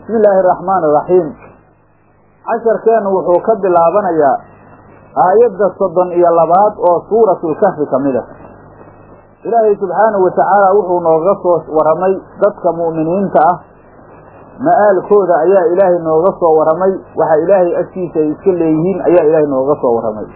bismi illaahi araxmaani iraxiim casharkeennu wuxuu ka bilaabanayaa aayadda soddon iyo labaad oo suuratlkahfi ka mid a ilaahay subxaanahu wa tacaala wuxuu nooga soo warramay dadka mu'miniinta ah ma'aalkooda ayaa ilaahay nooga soo warramay waxa ilaahay agtiisa ay iska leeyihiin ayaa ilaahay nooga soo warramay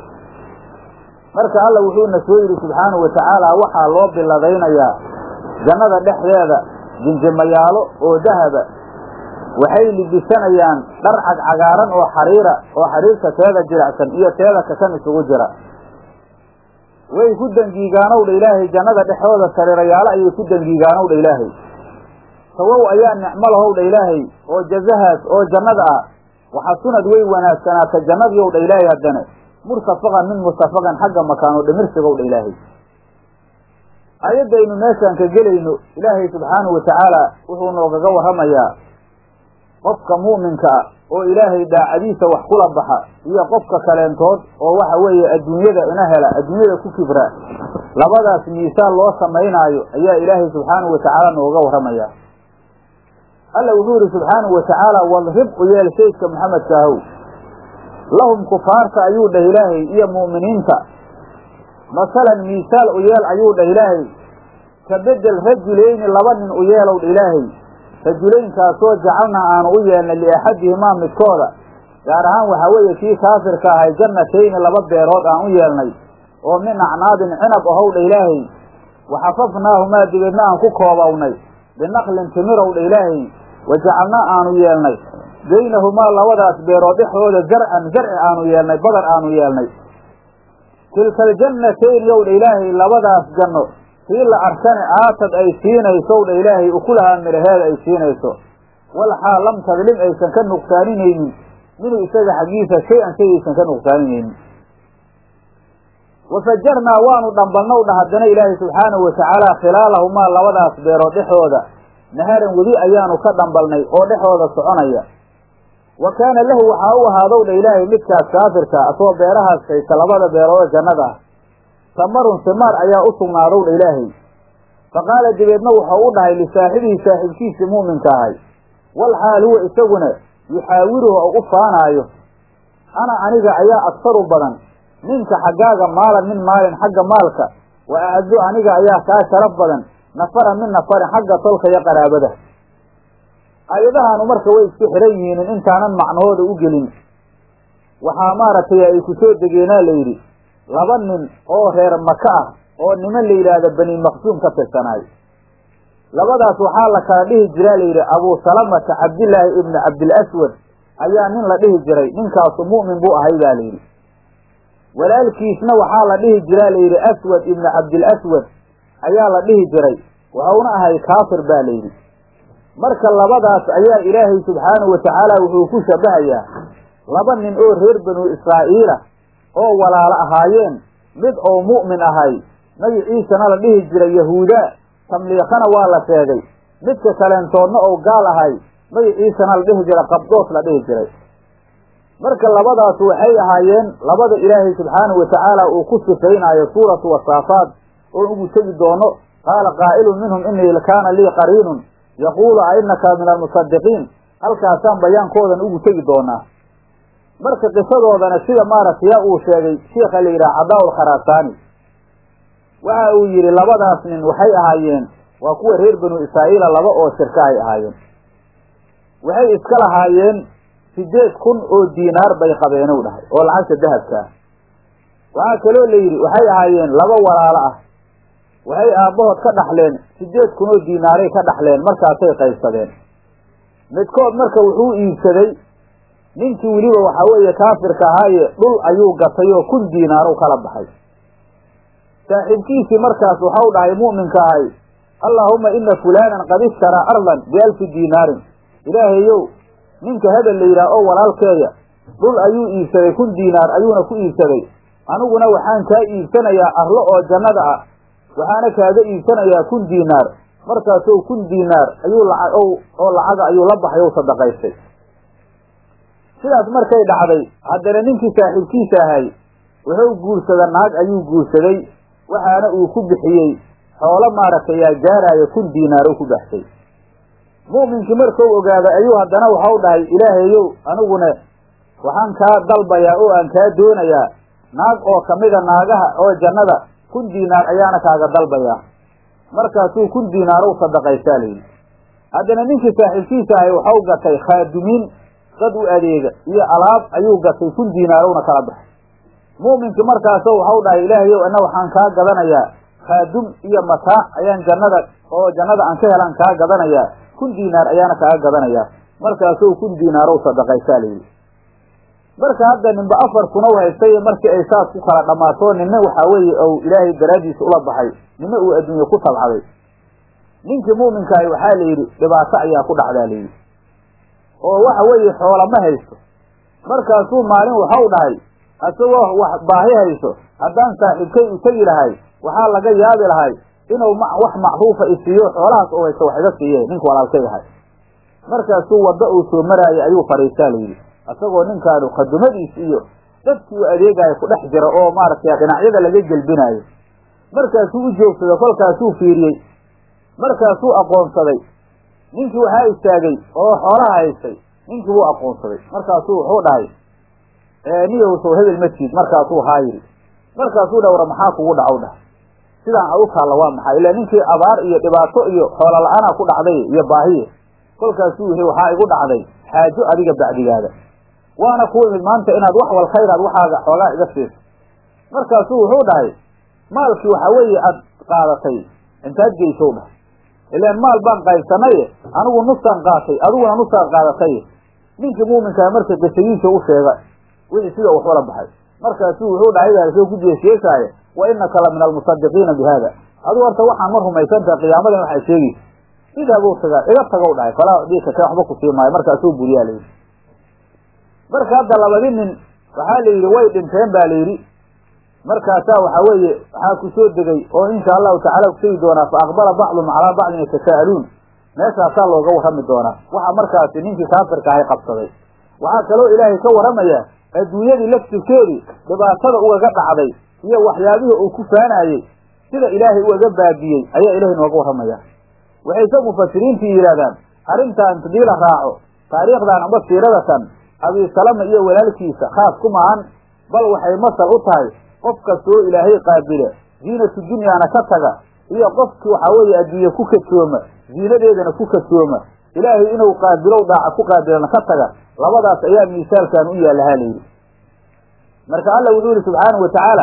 marka alla wuxuuna soo yidhi subxaanahu wa tacaala waxaa loo biladaynayaa jannada dhexdeeda jinjimayaalo oo dahaba waxay libisanayaan dhar cagcagaaran oo xariira oo xariirta teeda jiracsan iyo teeda kakan isugu jira way ku dangiigaanowdha ilaahay jannada dhexdooda sariirayaalo ayay ku dangiigaanowdha ilaahay sawow ayaa nicmo lahowdha ilaahay oo jazahaas oo jannada ah waxasunad way wanaagsanaata jannadiiowdha ilaahay haddana murtafaqan min murtafaqan xagga makaano dhimirsigowdha ilaahay aayadaynu meeshaan ka gelayno ilaahay subxaanahu wa tacaala wuxuu noogaga warramayaa qofka mu'minka ah oo ilaahay daacadiisa wax kula baxa iyo qofka kaleentood oo waxa weeye adduunyada ina hela adduunyada ku kibra labadaas miisaan loo samaynaayo ayaa ilaahay subxaanahu wa tacaala nooga warramayaa alla wuxuu yidhi subxaanahu wa tacaala wadrib u yeel saydka maxamedka ahow lahum kufaarta ayuu dheh ilaahay iyo mu'miniinta masalan miisaal u yeel ayuu dheh ilaahay ka bedel rajulayni laba nin u yeelow dha ilaahay rajulaynkaasoo jacalna aanu u yeelnay liaxadihimaa midkooda gaar ahaan waxaa weeye kii kaafirka ahay jannatayni laba beerood aan u yeelnay oo min acnaabin cinab ahow dha ilaahay waxafafnaahumaa dibeedna aan ku koobownay binaqlin timirow dha ilaahay wa jacalnaa aanu yeelnay baynahumaa labadaas beerood dhexdooda zarcan zarci aanu yeelnay badar aanu yeelnay tilka aljannatayn yow dha ilaahay labadaas janno kii la arkane aatad ay siinaysow dha ilaahay ukulahaa midhaheeda ay siinayso walxaal lam tadlim aysan ka nuqsaaninaynin minuu isaga xaggiisa shay-an shay aysan ka nuqsaaninaynin wafajarnaa waanu dhambalnow dha haddana ilaahay subxaanahu wa tacaala khilaalahumaa labadaas beerood dhexooda naharan wedi ayaanu ka dhambalnay oo dhexooda soconaya wa kaana lahu waxaa u ahaadow dha ilaahay midkaas kaafirka asoo beerahaas haysta labada beeroodoo jannada ah samarun simaar ayaa u sugnaadow dha ilaahay fa qaala dabeedna wuxuu u dhahay lisaaxibihi saaxiibkiisii mu'minka ahay wal xaal huwa isaguna yuxaawiruhu oo u faanaayo ana aniga ayaa agsaru badan ninka xaggaaga maalan min maalin xagga maalka wa acdu aniga ayaa kaa sharaf badan nafaran min nafarin xagga tolka iyo qaraabada aayadahaanu marka way isku xihan yihiin intaanan macnahooda u gelin waxaa maaragtay ay ku soo degeenaa la yidhi laba nin oo reer maka ah oo niman la yidhaahda bani maqsuum ka tirsanaay labadaas waxaa la kala dhihi jiraa la yidhi abuu salamata cabdillaahi ibni cabdilaswad ayaa nin la dhihi jiray ninkaasu mu'min buu ahay baa layidhi walaalkiisna waxaa la dhihi jiraa la yidhi aswad ibni cabdilaswad ayaa la dhihi jiray wuxuuna ahay kaafir baa layidhi marka labadaas ayaa ilaahay subxaanahu wa tacaala wuxuu ku shabahayaa laba nin oo reer banu israa'iila oo walaalo ahaayeen mid oo mu'min ahay magiciisana la dhihi jiray yahuuda tamliikhana waa la sheegay midka kaleentoodna oo gaal ahay magiciisana la dhihi jiray qabdoos la dhihi jiray marka labadaas waxay ahaayeen labada ilaahay subxaanahu wa tacaala uu ku sifaynaayo suuratu wasaafaat oo ugu tegi doono qaala qaa'ilun minhum inii kaana lii qariinun yaquulu a innaka min almusadiqiin halkaasaan bayaankoodan ugu tegi doonaa marka qisadoodana sida maaragtay yaa uu sheegay sheikha la yidhaha cadaa-ul kharasaani waxa uu yidhi labadaas nin waxay ahaayeen waa kuwa reer banu israa'iila laba oo shirka ay ahaayeen waxay iska lahaayeen sideed kun oo diinaar bay qabeenow dhahay oo lacagta dahabka ah waxaa kaloo la yidhi waxay ahaayeen laba walaalo ah waxay aabbahood ka dhaxleen sideed kun oo diinaaray ka dhaxleen markaasay qaybsadeen midkood marka wuxuu iibsaday ninkii weliba waxaa weeye kaafirka ahaaye dhul ayuu gatay oo kun diinaarow kala baxay saaxiibkiisii markaas waxau dhahay mu'minka ahay allaahumma ina fulaanan qad ishtaraa ardan bialfi diinaarin ilaahayow ninka hebel la yidhaah oo walaalkeeya dhul ayuu iibsaday kun diinaar ayuuna ku iibsaday aniguna waxaan kaa iibsanayaa arlo oo jannada ah waxaana kaaga iibsanayaa kun diinaar markaasou kun diinaar ayuu lacag oo lacaga ayuu la baxay ou sadaqaystay sidaas markay dhacday haddana ninkii saaxiibkiisa ahay wuxuu guursada naag ayuu guursaday waxaana uu ku bixiyey xoolo maaragtay yaa gaaraayo kun diinaar u ku baxshay mu'minkii markuu ogaaday ayuu haddana waxau dhahay ilaahayow anigune waxaan kaa dalbayaa oo aan kaa doonayaa naag oo kamida naagaha oo jannada kun diinaar ayaana kaaga dalbayaa markaasuu kun diinaarow sadaqaysaa layidhi haddana ninkii saaxiibkiisa ahay waxau gatay khaadumiin dad u adeega iyo alaab ayuu gatay kun diinaarowna kala baxay mu'minkii markaaso waxau dhahay ilaahayow ana waxaan kaa gadanayaa khaadum iyo mataac ayaan jannada oo jannada aan ka helaan kaa gadanayaa kun diinaar ayaana kaaga gadanayaa markaasuu kun diinaarow sadaqaysaa layidhi marka hadda ninba afar kuna haystay markii ay saas ku kala dhammaato ninna waxaa weeye ou ilaahay daraaddiisa ula baxay ninna uu adduunye ku tabcaday ninkii mu'minkaahi waxaa la yidhi dhibaato ayaa ku dhacdaa layidhi oo waxa weeye xoola ma haysto markaasuu maalin waxau dhahay isagoo wax baahi hayso haddaan saaxiibkay u tegi lahay waxaa laga yaabi lahay inuu wax macruufa isiiyo xoolahaas oo haysto wax iga siiye ninka walaalkay ahay markaasuu waddo uu soo maraayay ayuu fadhiistaa layidhi isagoo ninkaanu khadumadiis iyo dadkii u adeegaayo ku dhex jira oo maaragtay dhinacyada laga gelbinaayo markaasuu u joogsaday kolkaasuu fiiriyey markaasuu aqoonsaday ninkii waxaa istaagay oo xoolaha haystay ninkii wuu aqoonsaday markaasuu wuxuu dhahay niyow sow hebel matiid markaasuu haa yidhi markaasuu dha war maxaa kugu dhacow dhahay sidaan a u taalla waa maxay ilaa ninkii abaar iyo dhibaato iyo xoola la-aanaa ku dhacday iyo baahiye kolkaasuu yihi waxaa igu dhacday xaajo adiga bacdigaada waana ku imid maanta inaad wax wal khayraad waxaaga xoogaa iga siiso markaasuu wuxuu dhahay maalkii waxaa weeye aad qaadatay intaad geysow dhahay ilaan maal baan qaybsanaye anigu nusaan qaatay adiguna nusaan qaadatay ninkii muuminkaa marka qisadiisa u sheega wixii sida wax wala baxay markaasuu wuxuu dhahay soo ku jeesjeesaaye wa inaka la min almusadiqiina bi haada adigu horta waxaan ma rumaysantaha qiyaamadan waxay sheegaysa sidaa buu tagaa iga tagow dhahay falaa udika ka waxba ku sii maayo markaasuu buriyaa layidhi marka hadda labadi nin waxaa la yidhi way dhinteen ba la yidhi markaasaa waxaa weeye waxaa ku soo degay oo insha allahu tacala kusegi doonaa fa aqbala bacdum calaa bacdin yatasa'aluun meeshaasaa looga warrami doonaa waxa markaasi ninkii kaafirka ahay qabsaday waxaa kaloo ilaahay ka warramayaa adduunyadii laftirkeedii dhibaatada ugaga dhacday iyo waxyaabihii uu ku faanaayey sida ilaahay ugaga baabiyey ayaa ilahay nooga warramaya waxayse mufasiriintii yidhahdaan arrintan hadii la raaco taariikhdan amba siiradatan abisalama iyo walaalkiisa khaas ku maahan bal waxay masal u tahay qof kastoo ilaahay qaabila ziinatu dunyaana ka taga iyo qofkii waxaa weeye adduunye ku kadsooma ziinadeedana ku kadsooma ilaahay inuu qaabilow daaca ku qaabilana ka taga labadaas ayaa miisaalkan u yaalahaa layidhi marka alla wuxuu yihi subxaanahu watacaala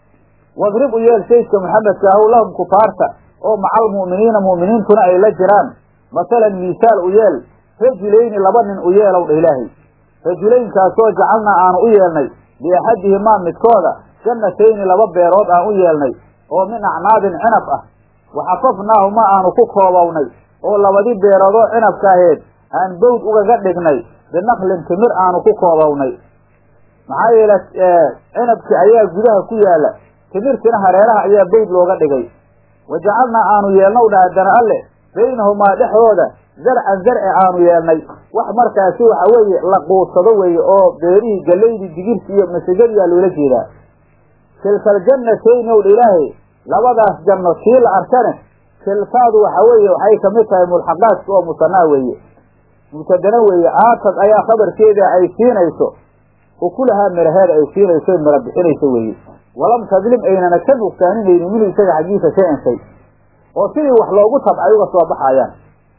wadrib u yeel saydka maxamedka ahow lahum kufaarta oo maca almu'miniina mu'miniintuna ay la jiraan masalan miisaal u yeel rajulayni laba nin u yeelow dha ilaahay rajulaynkaasoo jacalnaa aanu u yeelnay liaxadihimaa midkooda jannatayni laba beerood aan u yeelnay oo min acnaabin cinab ah waxafafnaahuma aanu ku koobownay oo labadii beeroodoo cinabka aheed aan bawd ugaga dhignay binaklin timir aanu ku koobownay maxaa yeele cinabkii ayaa gudaha ku yaala timirtina hareeraha ayaa bawd looga dhigay wa jacalnaa aanu yeelnow dha haddana alle baynahumaa dhexdooda zarcan zarci aanu yeelnay wax markaasi waxa weeye la quudsado weeye oo beerihii gallaydii digirti iyo masagadiyaa loola jeedaa tilka aljannatayni ow dha ilaahay labadaas janno tii la arkane tilkaadu waxa weeye waxay kamid tahay mulxaqaadka oo musanaa weeye mubtadana weeye aatad ayaa khabarkeeda ay siinayso ukulahaa miraheeda ay siinayso mira bixinayso weeye walam tadlim aynana ka nuqsaaninaynin minhu isaga xaggiisa shay-an shay oo sidii wax loogu tabcay uga soo baxayaan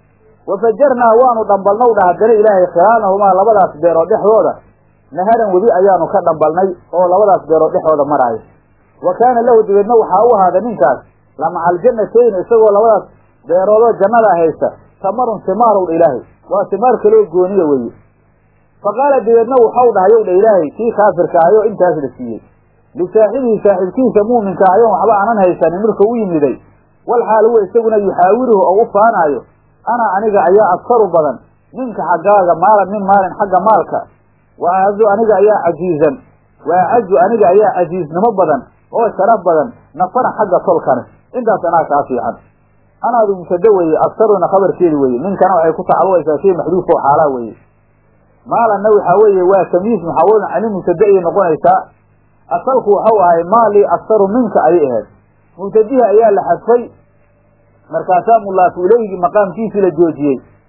wafajarnaa waanu dhambalnow dha haddana ilaahay khilaanahumaa labadaas beerood dhexdooda naharan webi ayaanu ka dhambalnay oo labadaas beerood dhexdooda maraayo wa kaana lahu dabeedna waxaa u ahaada ninkaas lamaca aljannatayni isagoo labadaas beeroodoo jannada haysta tamarun simaarow dha ilaahay waa simaar kaloo gooniya weeye fa qaala dabeedna waxau dhahayow dha ilaahay kii kaafirka ahayoo intaas la siiyey lisaaxibihi saaxiibkiisa muuminka ahayoon waxba aanan haysanin markuu u yimiday wal xaal huwa isaguna yuxaawiruhu oo u faanaayo ana aniga ayaa adkaru badan ninka xaggaaga maalan min maalin xagga maalka wa acazu aniga ayaa cajiizan wa acazu aniga ayaa cajiiznimo badan oo sharaf badan nafana xagga tolkane intaas anaa kaa fiican anaadu mubtado weeye adkaruna khabarkeedi weeye ninkana waxay ku tacalluqaysaa shay maxduuf oo xaalaa weeye maalanna waxaa weeye waa tamyiis muxawalun cani mubtada ayay noqonaysaa asalku waxau ahay maalii aktaru minka ayay ahayd mubtadihi ayaa la xadfay markaasaa mulaafu ileyhigii maqaamkiisii la joojiyey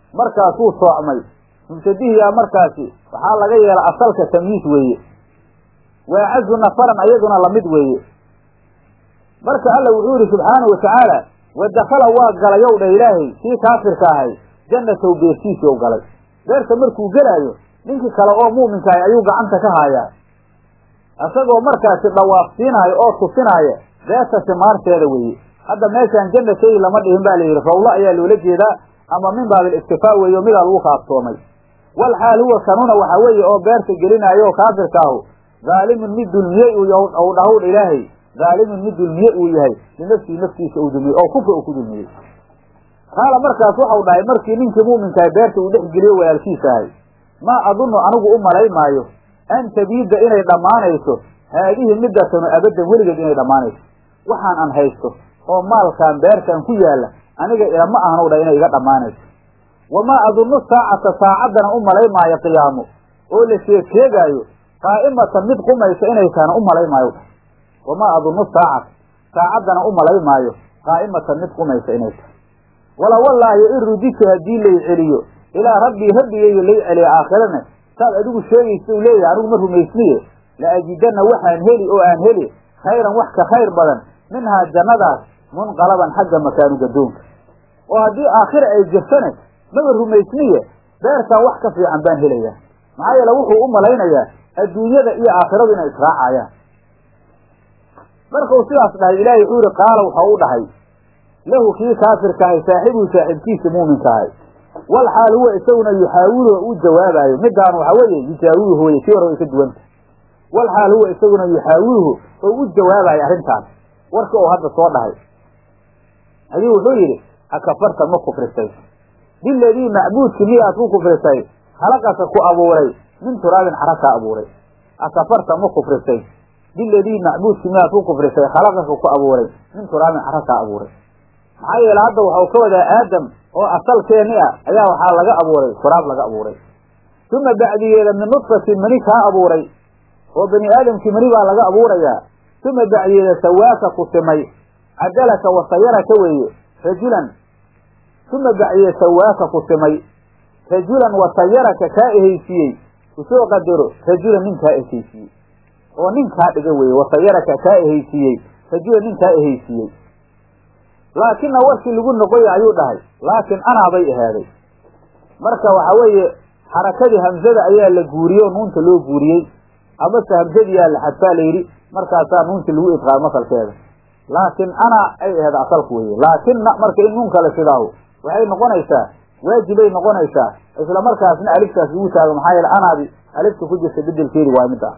markaasuu soocmay mubtadihiyaa markaasi waxaa laga yeela asalka tamyiis weeye waacazu nafaran ayaduna lamid weeye marka alla wuxuu yihi subxaanau watacaala wa dakala waa galayow dha ilaahay kii kaafirka ahay jannatow beertiisii u galay beerta markuu gelaayo ninkii kale oo mu'minka ahay ayuu gacanta ka haayaa isagoo markaasi dhawaafsiinaayo oo tusinaayo beerta simaarteeda weeye hadda meeshaan jannatay lama dhihin ba la yidhi rawlo ayaa loola jeedaa ama min baabil iktifaa weeyo midaa lagu kaaftoomay wal xaal huwa kanuna waxaa weeye oo beerta gelinaayo oo kaafirka ahu dhaalimun mid dulmiyey u dhahowdha ilaahay dhaalimun mid dulmiye uu yahay linafsihi naftiisa uu dulmiyey oo kufra uu ku dulmiyey qaala markaas waxau dhahay markii ninkii mu'minkahay beerta uu dhex geliyo walaalkiisa ahay maa adunnu anigu u malay maayo an tabiida inay dhammaanayso haadihi middatanu abaddan weligeed inay dhammaanayso waxaan an haysto oo maalkan beertan ku yaalla aniga ilama ahnow dha inay iga dhammaanayso wamaa adunnu saacata saacaddana u malay maayo qiyaamo oo la sheeg sheegaayo qaa'imatan mid qumaysa inay tahana u malay maayo dha wamaa adunnu saacata saacaddana u malay maayo qaa'imatan mid qumaysa inay tahay wala wallaahi in ruditu haddii lay celiyo ilaa rabbii rabbigayga lay celiyo aakhirana saad adigu sheegaysa u leeyahay anigu ma rumaysniye la ajidanna waxaan heli oo aan heli khayran wax ka khayr badan minhaa jannadaas munqalaban xagga makaanu gadoonka oo haddii aakhira ay jirtane maba rumaysniye beertaan wax ka fiican baan helayaa maxaa yeele wuxuu u malaynayaa adduunyada iyo aakhiradu inay israacayaan markuu sidaas dhahay ilaahay wuxuu yihi qaala waxau u dhahay lahu kii kaafirka ahay saaxibuhu saaxiibkiisa muuminka ahay wal xaal huwa isaguna yuxaawiluhu u jawaabaayo midaan waxaa weeye yujaawiluhu weye kii hore way ka duwanta wal xaal huwa isaguna yuxaawiluhu oo u jawaabayo arrintaas warka oo hadda soo dhahay ayuu wuxuu yidhi akafarta ma kufrisay biladii macbuudki miyaad ku kufrisay halaqaka ku abuuray min turaabin cara kaa abuuray akafarta ma kufrisay biladii macbuudki miyaad ku kufrisay khalaqaka ku abuuray min turaabin cara kaa abuuray maxaa yeele hadda waxau ka wadaa aadam oo asalkeeni ah ayaa waxaa laga abuuray turaab laga abuuray uma bacdigeeda min nudfatin mani kaa abuuray oo bani aadamkii mani baa laga abuurayaa uma bacdigeeda sawaaka ku simay cadalaka wasayaraka weeye rajulan uma bacdigeeda sawaaka ku simay rajulan wasayaraka kaa ehaysiiyey usoo qadaro rajulan nin kaa ehaysiiyey oo nin kaa dhiga weeye wasayaraka kaa ehaysiiyey rajulan nin kaa ehaysiiyey laakina warkii lagu noqoya ayuu dhahay laakin anaabay ahaaday marka waxa weeye xarakadii hamzada ayaa la guuriyey oo nuunta loo guuriyey amase hamzadiyaa la xadfaa la yidhi markaasaa nuunta lagu idqaamo masalkeeda laakin ana ay ahayd asalku weye laakina marka in nuun kale sidaahu waxay noqonaysaa waajibay noqonaysaa isla markaasna aliftaas lagu taago maxaa yeele anaadi alifta ku jirta bedelkeedi waa mid ah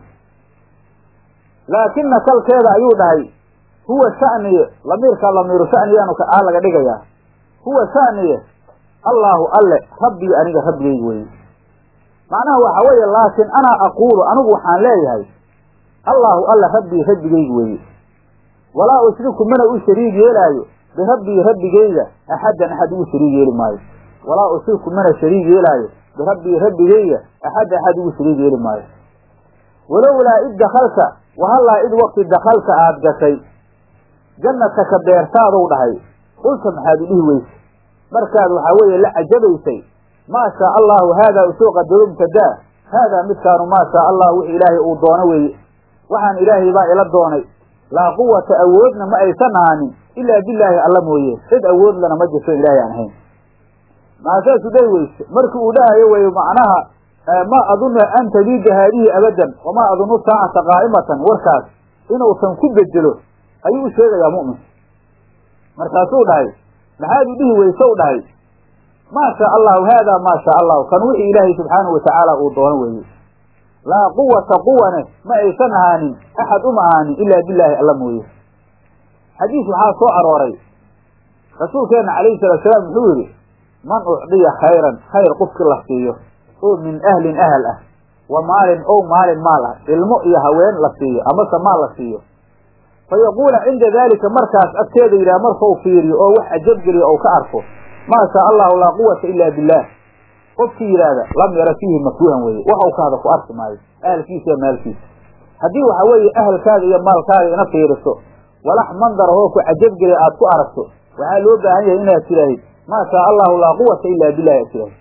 laakina salkeeda ayuu dhahay huwa shaniye lamiirka lamiiru shaniyaanu aa laga dhigayaa huwa shaniye allaahu alle rabbii aniga rabbigayga weye macnaha waxa weeye laakin anaa aquulu anigu waxaan leeyahay allaahu alle rabbii rabbigayga weeye walaa ushriku mana u shariig yeelaayo birabbii rabbigayga axaddan axad ugu shariig yeeli maayo walaa ushriku mana shariig yeelaayo birabbii rabbigayga axad axad ugu shariig yeeli maayo walowlaa id dakalta wahallaa id waqti dakalta aad gashay jannataka beertaadou dhahay qulta maxaad u dhihi weyse markaad waxaa weeye la cajabaysay maa shaa allahu haadaa usoo qadaro mubtadaa haadaa midkaanu maa shaa allah wix ilaahay uu doono weeye waxaan ilaahay baa ila doonay laa quwata awoodna ma aysan ahaanin ilaa bilaahi alla mooye cid awood lana ma jirto ilaahay aan ahayn maasaasu dhahi weyse markii uu dhahayo weye macnaha ma adunnu an tabiida haadihi abadan wamaa adunnu saacata qaa'imatan warkaas inuusan ku bedelo ayuu u sheegayaa mu'minka markaasuu dhahay maxaad u dhihi weyse u dhahay maa shaa allahu haadaa maa shaa allahu kan wixii ilaahay subxaanahu watacaala uu doono weeye laa quwata quwane ma aysan ahaanin axad uma ahaanin ilaa bilaahi alla mooye xadiis waxaa soo arooray rasuulkeenna calayhi salatu salaam wuxuu yidhi man ucdiya khayran khayr qofkii la siiyo oo min ahlin ahal ah wa maalin ow maalin maal ah ilmo iyo haween la siiyo amase maal la siiyo fa yaquula cinda daalika markaas agteeda yidhaha markau fiiriyo oo wax cajabgeliyo ou ka arko maa shaa allahu laa quwata ila billaah qofkii yidhaahda lam yara fiihi makruuhan weeye waxau ka hada ku arki maayo ahalkiisa iyo maalkiisa haddii waxa weeye ahalkaaga iyo maalkaaga ina fiiriso walax mandar oo ku cajabgeliya aad ku aragto waxaa loo baahan yahay inaad tidhaahid maa shaa allahu laa quwata ilaa billahi asilaah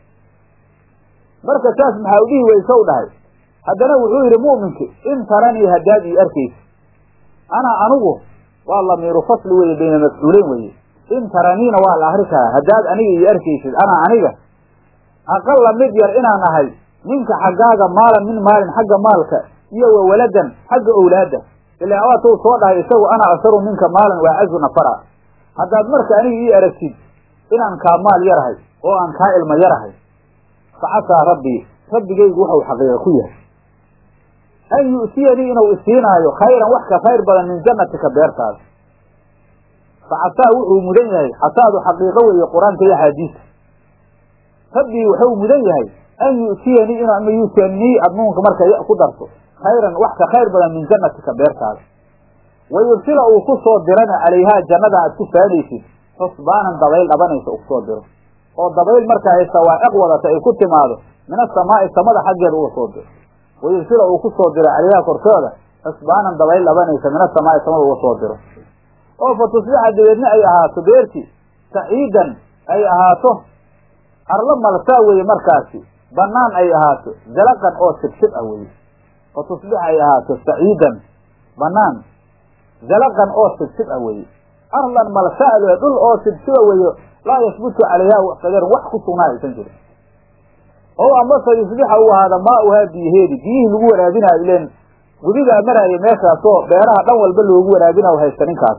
marka saas maxaa u dhihi weysow dhahay haddana wuxuu yidhi mu'minki in taranii haddaad ii arkaysa ana anigu waa lamiiru fasli weye bayna mafcuuleyn weye in taraniina waa la akri karaa haddaad aniga ii arkaysid ana aniga aqalla mid yar inaan ahay ninka xaggaaga maalan min maalin xagga maalka iyo wa waladan xagga owlaadda ilaa waatuu soo dhahay isagu ana asaru minka maalan waa cazu nafara haddaad marka aniga ii aragtid inaan kaa maal yarahay oo aan kaa ilmo yarahay fa casaa rabbii rabbigaygu wuxuu xaqiiqa ku yahay an yu'tiyanii inuu isiinaayo khayran wax ka khayr badan min jannatika beertaada fa casaa wuxuu mudan yahay casaadu xaqiiqo weeye qur-aanka iyo axaadiista rabbii wuxuu mudan yahay an yu'tiyanii in ama yuutanii adnuunka marka ya ku darto khayran wax ka khayr badan min jannatika beertaada wa yursila uu ku soo dirana calayhaa jannada aad ku faanaysid xusbaanan dabayl dhabanaysa uu kusoo diro oo dabayl markaa ay sawaaciq wadata ay ku timaado min asamaa'i samada xaggeeda uga soo diro wa yursila uu ku soo diro calayhaa korkooda xusbaanan dabayl dhabanaysa min asamaa'i samada uga soo diro oo fa tusbixa dabeedna ay ahaato beerti saciidan ay ahaato arlo malsaa weeye markaasi banaan ay ahaato zalaqan oo sibsib ah weye fa tusbixa ay ahaato saciidan banaan zalaqan oo sibsib ah weye arlan malsa'le dhul oo sibsiba weyo laa yasbutu calayha sagarun wax ku sugnaa aysan jirin oo amase yusbixa uu ahaada maauhaa biyaheedi biyihii lagu waraabinaayo ileen gudigaa maraaya meeshaasoo beeraha dhan walba loogu waraabinayo haysta ninkaas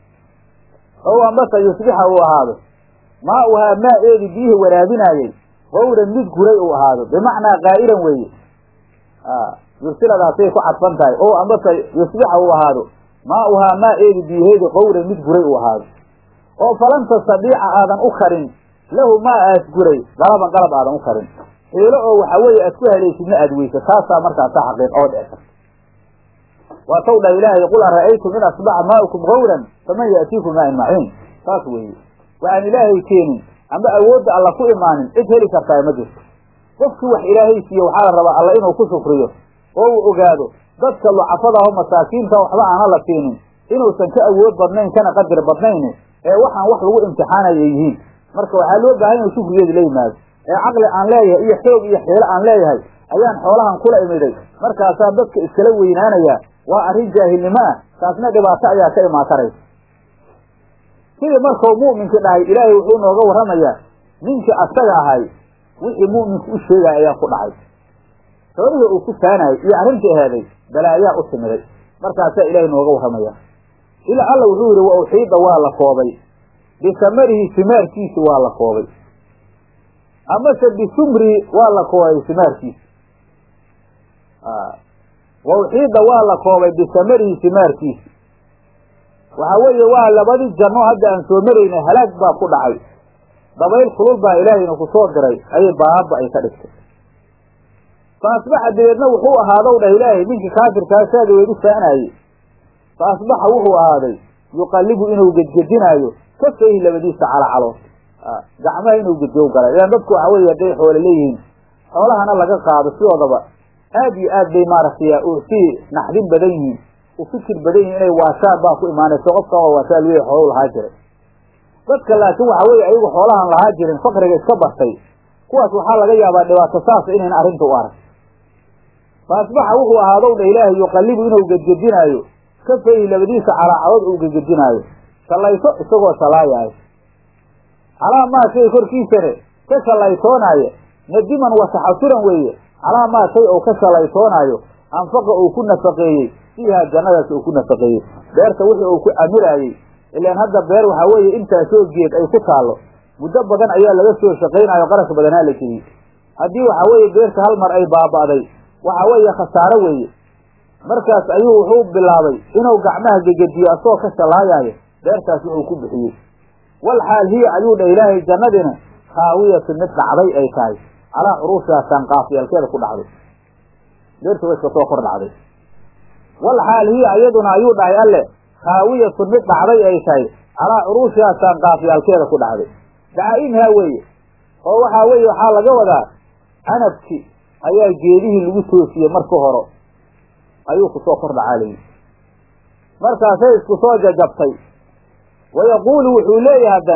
oo amase yusbixa uu ahaado maauhaa maa-eedi biyihii waraabinaayey qawran mid guray uu ahaado bimacnaa qaa'iran weeye yursiladaasay ku cadfan tahay oo amase yusbixa uu ahaado maauhaa maa-eedi biyaheedi qawran mid guray uu ahaado oo falan tastadiica aadan u karin lahu maa aas guray dalaban qalab aadan u karin xiilo oo waxa weeye aad ku helaysidna aad weysa taasaa markaasaa xaqiiq oo dhici karta waa taw dhah ilaahay qul ara'aytum in asbaxa maa'ukum gawran faman ya'tiikum maa'in maciin saas weeye waxaan ilaahay keenin amba awoodda alla ku imaanin cid heli kartaa ma jirto qofkii wax ilaahay siiye waxaa la rabaa alla inuu ku shukriyo oo uu ogaado dadka lucafada aho masaakiinta waxba aana la siinin inuusan ka awood badnayn kana qadir badnayn ee waxaan wax lagu imtixaanaya yihiin marka waxaa loo baahan inuu shukrigeedu la yimaado ee caqli aan leeyahay iyo xoog iyo xiilo aan leeyahay ayaan xoolahan kula imiday markaasaa dadka iskala weynaanaya waa arrin jaahilnimo ah taasna dhibaato ayaa ka imaan karaysa sidii markau mu'minkii dhahay ilaahay wuxuu nooga warramayaa ninkii asaga ahay wixii mu'minku u sheegaya ayaa ku dhacay xoolihii uu ku faanayay iyo arrintii heeday balaayaa u timiday markaasaa ilaahay nooga warramaya ilaa alla wuxuu yidhi wa uxiida waa la koobay bisamarihi simaarkiisi waa la koobay amase bisumrihi waa la koobay simaarkiisi wa uxiida waa la koobay bisamarihi simaarkiisi waxaa weeye waa labadii janno hadda aan soo maraynay halaag baa ku dhacay dabayl kulul baa ilaahayna ku soo diray ayay baaba ay ka dhigtay fa asbaxa dabeedna wuxuu ahaadow dhah ilaahay ninkii kaafirkaa saaga weedu faanaayey fa asbaxa wuxuu ahaaday yuqallibu inuu gedgedinaayo kafayhi labadiisa calacalood gacmaha inuu gedgow galay ilaan dadku waxa weeye hadday xoole leeyihiin xoolahana laga qaado sidoodaba aad iyo aad bay maaragtay sii naxdin badan yihiin u fikir badan yihin inay waashaan baa ku imaanayso qofkan waa waashaal wey xoolu lahaa jiray dadka laakiin waxa weeye ayagu xoolahan lahaa jirin fakriga iska bartay kuwaas waxaa laga yaabaa dhibaato saasa inayna arrinta u arag fa asbaxa wuxuu ahaadow dha ilaahay yuqallibu inuu gedgedinaayo kafayhi labadiisa calaacadood uu gedgedinaayo shallayto isagoo shalaayaayo calaa maa shay korkiisane ka shallaytoonaaya nadiman wasaxasuran weeye calaa maa shay oo ka shallaytoonaayo anfaqa uu ku nafaqeeyey fiiha jannadaas uu ku nafaqeeyey beerta wixii uu ku camiraayey ilaan hadda beer waxaa weeye intaasoo geed ay ku taallo muddo badan ayaa laga soo shaqaynayo qarash badanaa la geliyey haddii waxaa weeye beerta hal mar ay baaba'day waxaa weeye khasaaro weeye markaas ayuu wuxuu bilaabay inuu gacmaha gegediyo asagoo ka shallaayaayo beertaas wuxuu ku bixiyey wal xaal hiya ayuu dha ilaahay jannadina khaawiyatu mid dhacday ay tahay calaa curuushaa saanqaafyaalkeeda ku dhacday beerta way iska soo kor dhacday wal xaal hiya iyaduna ayuu dhahay alle khaawiyatun mid dhacday ay tahay calaa curuushihaa saanqaafyaalkeeda ku dhacday dacaa'imhaa weeye oo waxaa weeye waxaa laga wadaa canabki ayaa geedihii lagu toosiyey marka horo ayuu kusoo kor dhacaa layihi markaasay isku soo jajabtay wayaquulu wuxuu leeyahay haddana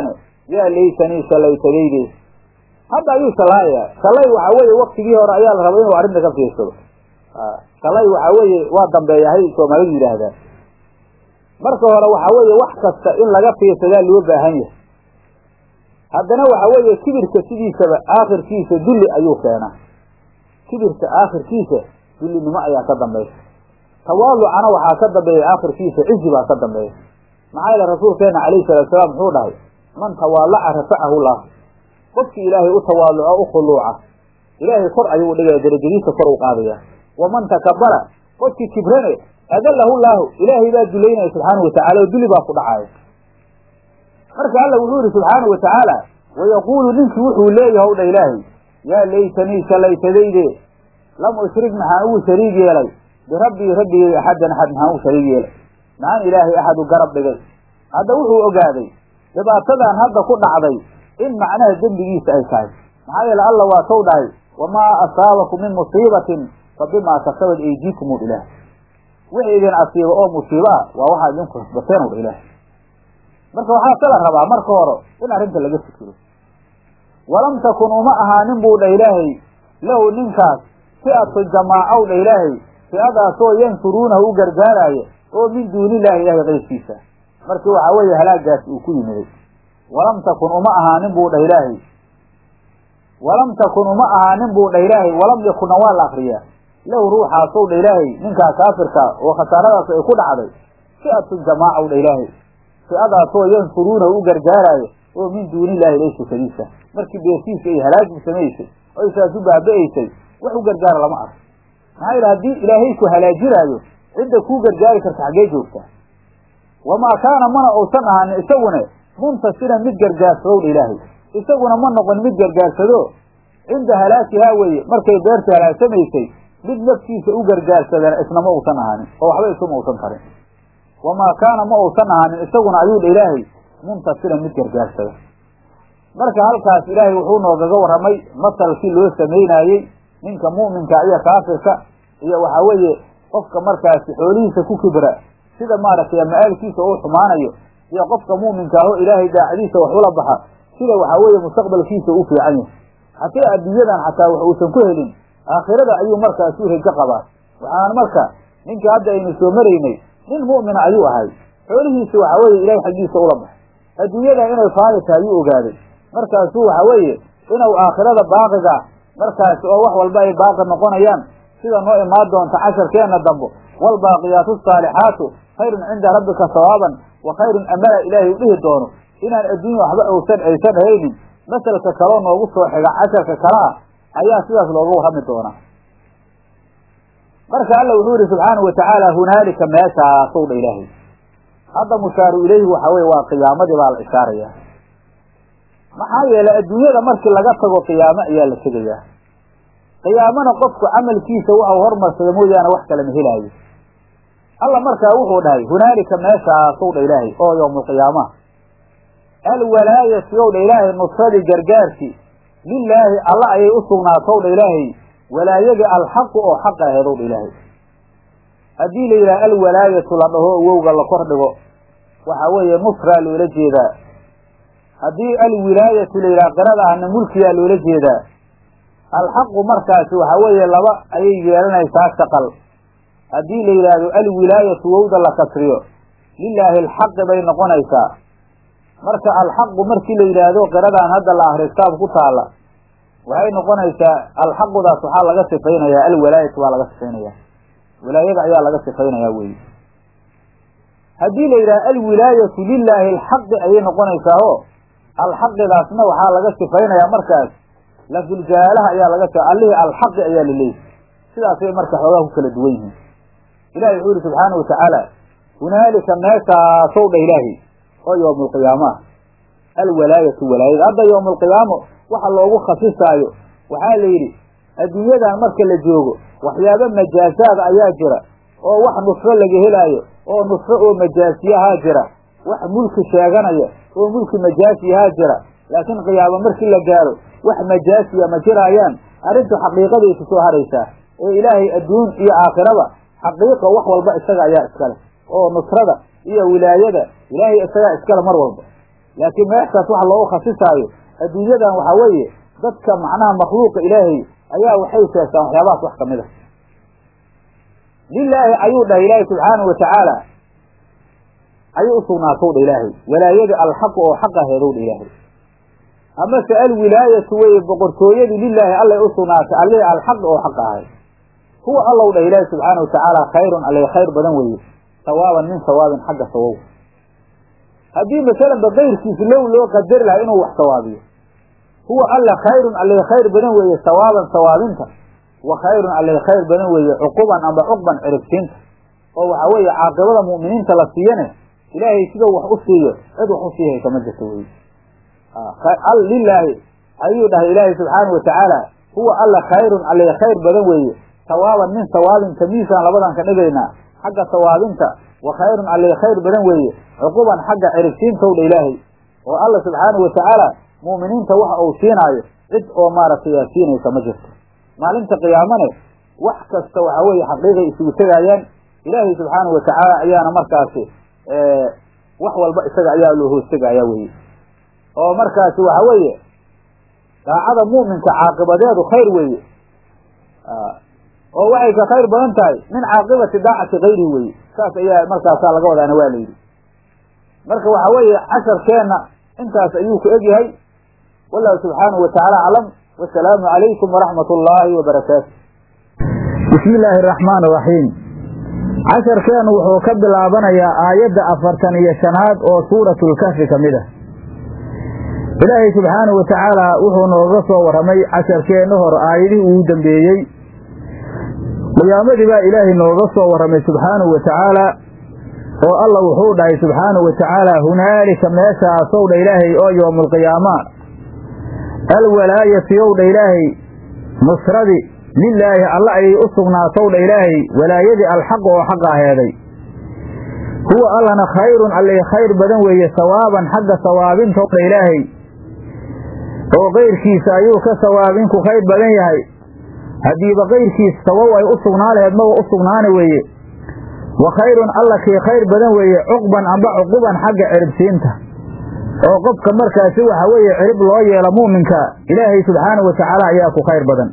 yaa laytanii shalaytadayde hadda ayuu shallaayayaa shalay waxaa weeye waktigii hore ayaa la rabay inuu arrinta ka fiirsado shalay waxaa weeye waa dambeeyahay soomaalidu yidhaahdaan marka hore waxaa weeye wax kasta in laga fiirsadaa loo baahan yahay haddana waxaa weeye kibirka sidiisaba aakhirkiisa dulli ayuu keenaa kibirka aakhirkiisa dullinimo ayaa ka dambaysa tawaalucana waxaa ka dambeeya aakhirkiisa cizi baa ka dambeeya maxaa yeele rasuulkeena calayhi salatu salaam muxuu dhahay man tawaalaca rafacahu llah qofkii ilaahay u tawaaluco u khuluuca ilaahay kor ayuu dhigaya darajadiisa kor u qaadaya waman takabara qofkii kibrane adallahu llaahu ilaahay baa dulaynaya subxaanahu watacala oo duli baa ku dhacaya marka alla wuxuu yihi subxaanahu watacaala wayaquulu ninkii wuxuu leeyahay dha ilaahay yaa laytanii shalaytadayde lam ushrik maxaan ugu shariig yeelay birabbii rabbigay axadan axad maxaan ugu shariig yeelay maxaan ilaahay axad u garab dhigay hadda wuxuu ogaaday dhibaatadan hadda ku dhacday in macnaha dembigiisa ay tahay maxaa yeele alla waa sow dhahay wamaa asaabakum min musiibatin fa bimaa kasabat aydiikum u ilaah wixii idin asiiba oo musiibo ah waa waxaad idinku hasbateen u ilaah marka waxaa se la rabaa marka hore in arrinta laga fikiro walam takun uma ahaanin buu dha ilaahay lahu ninkaas fi'atu jamaacow dha ilaahay fi'adaasoo yansuruunahu u gargaaraayo oo min duunillahi ilaahay qayrkiisa markii waxaa weeye halaagaasi uu ku yimiday walam takun uma ahaanin buu dha ilaahay walam takun uma ahaanin buu dha ilaahay walam yakunna waa la akriyaa lahu ruuxaasow dha ilaahay ninkaa kaafirka oo khasaaradaas ay ku dhacday fi'atu jamaacow dha ilaahay fi'adaasoo yansuruunahu u gargaaraayo oo min duunillahi laysa kadiisa markii beertiisa ay halaagbu samaysay oy saas u baaba'aysay wax u gargaara lama arko maxaa yidhi haddii ilaahay ku halaajinaayo cidda kuu gargaari karta xaggee joogtaa wamaa kaana mana uusan ahaanin isagune muntasiran mid gargaarsado dha ilaahay isaguna ma noqon mid gargaarsado cinda halaakihaa weeye markay beerta halaagsamaysay mid naftiisa u gargaarsadana isna ma uusan ahaanin oo waxba isuma uusan tarin wamaa kaana ma uusan ahaanin isaguna ayuu dha ilaahay muntasiran mid gargaarsada marka halkaas ilaahay wuxuu noogaga warramay masalkii loo samaynaayey ninka mu'minka iyo kaafirka iyo waxaa weeye qofka markaasi xoolihiisa ku kibra sida maaragtay ma-aalkiisa uu xumaanayo iyo qofka mu'minka aho ilaahay daacadiisa wax ula baxa sida waxaa weeye mustaqbalkiisa u fiican yahay hataa adduunyadan xataa wax uusan ku helin aakhirada ayuu markaasi u rajo qabaa waxaan marka ninka hadda aynu soo maraynay nin mu'mina ayuu ahay xoolihiisa waxaa weeye ilahay xaggiisa ula baxay adduunyadan inay faani tahay ayuu ogaaday markaasuu waxaa weeye inuu aakhirada baaqiga markaasi oo wax walba ay baaqi noqonayaan sida noo imaan doonta casharkeenna dambo waalbaaqiyaatu asaalixaatu khayrun cinda rabbika sawaaban wa khayrun amala ilaahay u dhihi doono inaan adduunya waxba uusan aysan haynin masalka kaloo noogu soo xiga casharka kale ah ayaa sidaas looga warrami doonaa marka alla wuxuu yihi subxaanahu watacaala hunaalika meeshaasow dha ilaahay hadda mushaaru ilayhi waxa weye waa qiyaamadii baa la ishaarayaa maxaa yeelay adduunyada markii laga tago qiyaamo ayaa la tegayaa qiyaamana qofku camalkiisa waxau hormarsada mooyaane wax kale ma helaayo alla markaa wuxuu dhahay hunaalika meeshaasow dha ilaahay oo yowmulqiyaamaha alwalaayati ow dha ilaahay nusradii gargaarkii lilaahi alla ayay u sugnaatow dha ilaahay walaayadii alxaqu oo xaq aheedow dha ilaahay haddii la yidhaha alwalaayatu la dhaho wowga la kor dhigo waxaa weeye nusraa loola jeedaa haddii alwilaayatu la yidhaha qirada ahna mulkiyaa loola jeedaa alxaqu markaasi waxaa weeye laba ayay yeelanaysaa shaqal haddii la yidhaahdo alwilaayatu wowda la kasriyo lilaahi alxaqi bay noqonaysaa marka alxaqu markii la yidhaahdo qiradaan hadda la ahriyo kitaab ku taalla waxay noqonaysaa alxaqudaas waxaa laga sifaynayaa alwalaayatu baa laga sifaynaya wilaayada ayaa laga sifaynayaa weyi haddii la yidhaha alwilaayatu lilaahi alxaqi ayay noqonaysaa o alxaqidaasna waxaa laga sifaynayaa markaas lafduljaalaha ayaa laga allihii alxaqi ayaa laleeyahy sidaasay marka xoogaa ku kala duwan yihiin ilahi wuxuu yihi subxaanau watacaala hunaalika meeshaasow dha ilaahi oo yowmulqiyaama ah alwalaayatu walaayada hadda yowmulqiyaamo waxa loogu khasisaayo waxaa la yidhi adduunyadan marka la joogo waxyaabo majaasaad ayaa jira oo wax nusro laga helaayo oo nusro oo majaasiyahaa jira wax mulki sheeganaya oo mulki majaasiyahaa jira laakiin qiyaamo markii la gaaro wax majaasiya ma jiraayaan arrintu xaqiiqaday ku soo haraysaa ee ilaahay adduun iyo aakhiraba xaqiiqa wax walba isaga ayaa iskale oo nusrada iyo wilaayada ilaahay isagaa iskale mar walba laakiin meeshaas waxa loogu khasisaayo adduunyadan waxaa weeye dadka macnaha makhluuqa ilaahay ayaa waxay sheegtaan waxyaabahaas wax kamid a lilaahi ayuu dhahay ilaahay subxaanahu watacaala ayay usugnaatow dha ilaahay walaayada alxaqu oo xaq aheedow dha ilaahay amase alwilaayatu weye boqortooyadii lilaahi allay usugnaatay allihii alxaq oo xaq ahay huwa allow dhah ilaahi subxaana watacaala khayrun alle khayr badan weeye sawaaban min sawaabin xagga sawow haddii masalanba kayrkiis low loo qadari lahaa inuu wax sawaabiyo huwa alle khayrun alle khayr badan weeye sawaaban sawaabinta wa khayrun alle khayr badan weeye cuquban amba cuqban ciribsiinta oo waxaa weeye caaqibada mu'miniinta la siiyane ilaahay sidau wax u siiyo cid wax u sii haysa ma jirto weye lilaahi ayuu dhahay ilaahay subxaana watacaala huwa alle khayrun alle khayr badan weeye sawaaban min sawaabin tamiisaan labadan ka dhigaynaa xagga sawaabinta wa khayrun alle khayr badan weeye cuquban xagga ciribsiintow dha ilaahay oo alla subxaana watacaala mu'miniinta waxa uu siinaayo cid oo maaragtay aa siinaysa ma jirto maalinta qiyaamane wax kasta waxa weeye xaqiiqay isugu tegaayaan ilaahay subxaana watacaala ayaana markaasi wax walba isaga ayaa loo hoostegaya weye oo markaasi waxa weeye daacada mu'minka caaqibadeedu khayr weeye oo waxay ka khayr badan tahay min caaqibati daacati kayrihi weye saas ayaa markaasaa laga wadaana waa la yidhi marka waxa weeye casharkeenna intaas ayuu ku egyahay wallahu subxaanahu watacaala aclam wasalaamu calaykum waraxmat ullaahi wabarakaatu bismi illaahi araxmaan araxiim casharkeennu wuxuu ka bilaabanayaa aayadda afartan iyo shanaad oo suuratulkafi ka mid ah ilaahay subxaanahu watacaala wuxuu nooga soo warramay casharkeenna hor aayadihii uu dambeeyey qiyaamadii baa ilaahay nooga soo warramay subxaanahu watacaala oo alla wuxuu dhahay subxaanahu watacaala hunaalika meeshaasow dha ilaahay oo yowmulqiyaama alwalaayatu yow dha ilaahay nusradii lilaahi alla ayay u sugnaatow dha ilaahay walaayadii alxaq oo xaqa aheeday huwa allana khayrun allay khayr badan weeye sawaaban xagga sawaabintow dha ilaahay oo kayrkiisa ayuu ka sawaabinku khayr badan yahay haddiiba kayrkiis sawow ay u sugnaa laheed maba u sugnaani weeye wa khayrun alla kii khayr badan weeye cuqban amba cuquban xagga ciribsiinta oo qofka markaasi waxa weeye cirib loo yeelo mu'minka ilaahay subxaanahu watacaala ayaa ku khayr badan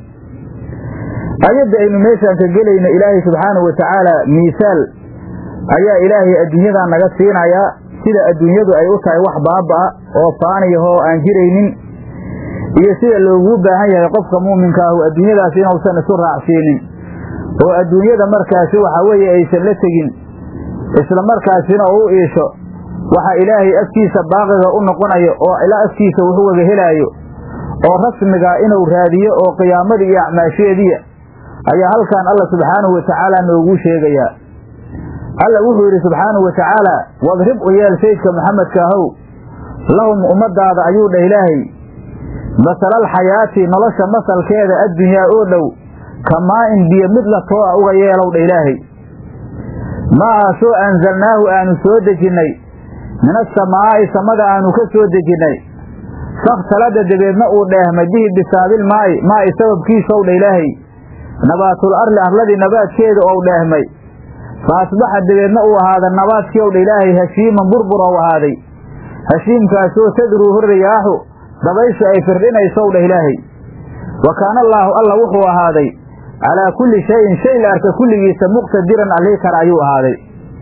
ayadda aynu meeshaan ka gelayno ilaahay subxaanahu watacaala miisaal ayaa ilaahay adduunyadan naga siinayaa sida adduunyadu ay u tahay wax baaba-a oo faaniyahoo aan jiraynin iyo sida loogu baahan yahay qofka muuminka ahu adduunyadaas inuusan isu raacsiinin oo adduunyada markaasi waxa weeye aysan la tegin isla markaasina u iisho waxa ilaahay afkiisa baaqiga u noqonayo oo ilaa afkiisa wuxuu waga helaayo oo rasmiga inuu raadiyo oo qiyaamadii iyo acmaasheediya ayaa halkan alla subxaanahu watacaala noogu sheegayaa alla wuxuu yidhi subxaanahu watacaala wadrib u yeel saydka maxamedka ahow lahum ummadaada ayuu dhah ilaahay masalal xayaati nolosha masalkeeda addunyaa oo dhow kamaa-in biyo mid la too a uga yeelow dha ilaahay maahaasoo anzalnaahu aanu soo dejinnay min asamaa'i samada aanu ka soo dejinnay fakhtalada dabeedna uu dheehmay bihi bisaabil maa'i maa'i sababkiisow dha ilaahay nabaatul arli arladii nabaadkeeda ou dheehmay fa asbaxa dabeedna uu ahaada nabaadkii ow dha ilaahay hashiiman burbur ou ahaaday hashiimkaasoo tadruuhu riyaaxu dabayshu ay firdhinaysow dhah ilaahay wa kaana allaahu alla wuxuu ahaaday calaa kulli shayin shay la arka kulligiisa muqtadiran allii kara ayuu ahaaday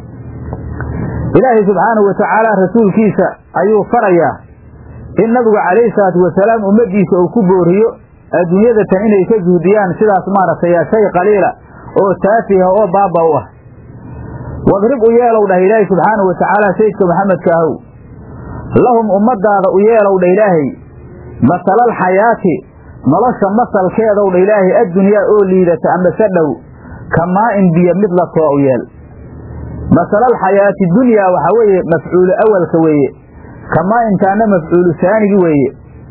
ilaahay subxaanahu watacaala rasuulkiisa ayuu farayaa in nabigu calayhi salaatu wasalaam ummaddiisa uu ku booriyo adduunyada tan inay ka juhdiyaan sidaas maaragtay shay qaliila oo taafiha oo baaba u ah wadrib u yeelow dhah ilaahay subxaanahu watacaala sayidka maxamedka ahow lahum ummadaada u yeelow dha ilaahay masalal xayaati nolosha masalkeedow dha ilaahay addunyaa oo liidata amase dhow kamaa-in biyo mid la too u yeel masalal xayaati dunyaa waxaa weeye mafcuulu awalka weeye kamaa-intaana mafcuulu saanigi weeye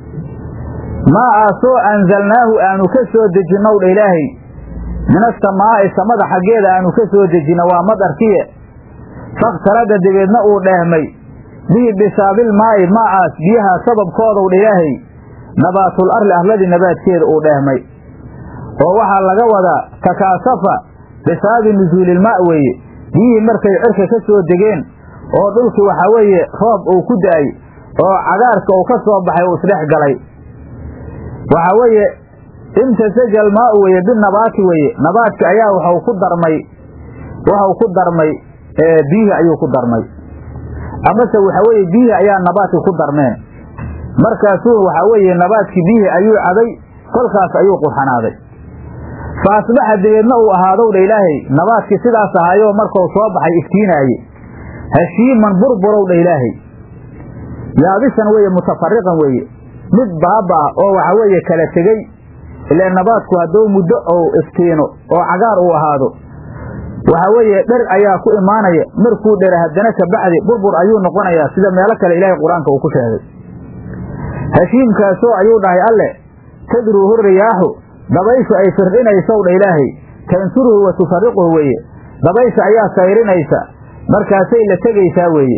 maa aasoo anzalnaahu aanu ka soo dejinnow dha ilaahay min asamaa'i samada xaggeeda aanu ka soo dejinno waa madarkiye fakhtalada dabeedna uu dheehmay bihi bisaabil maa'i maacaas biyaha sababkoodow dha ilaahay nabaatul arli arladii nabaadkeeda uu dheehmay oo waxaa laga wadaa takaasafa bisaabi nusuulilmaa weeye biyihii markay cirka ka soo degeen oo dhulkii waxaa weeye roob uu ku da-ay oo cagaarka uu ka soo baxay uu isdhex galay waxa weeye imtasaja almaau weye binabaati weye nabaadki ayaa waxau ku darmay waxau ku darmay biyihii ayuu ku darmay amase waxa weeye biyihii ayaa nabaadki ku darmeen markaasuu waxa weeye nabaadkii biyihii ayuu cabay kolkaas ayuu qurxanaaday fa asbaxa dabeedna uu ahaadow dha ilaahay nabaadkii sidaas ahaayoo markau soo baxay iftiinaaye hashiiman burburow dha ilaahay yaabisan weeye mutafariqan weeye mid baaba ah oo waxa weeye kala tegey ile nabaadku hadduu muddo ou iftiino oo cagaar uu ahaado waxa weeye dher ayaa ku imaanaya markuu dhere haddana kabacdi burbur ayuu noqonayaa sida meelo kale ilaahay qur-aanka uu ku sheegay hashiimkaasoo ayuu dhahay alle tadruuhu riyaaxu dabayshu ay firdhinaysow dha ilaahay tansuruhu wa tufariquhu weeye dabaysha ayaa sayrinaysa markaasay la tegaysaa weeye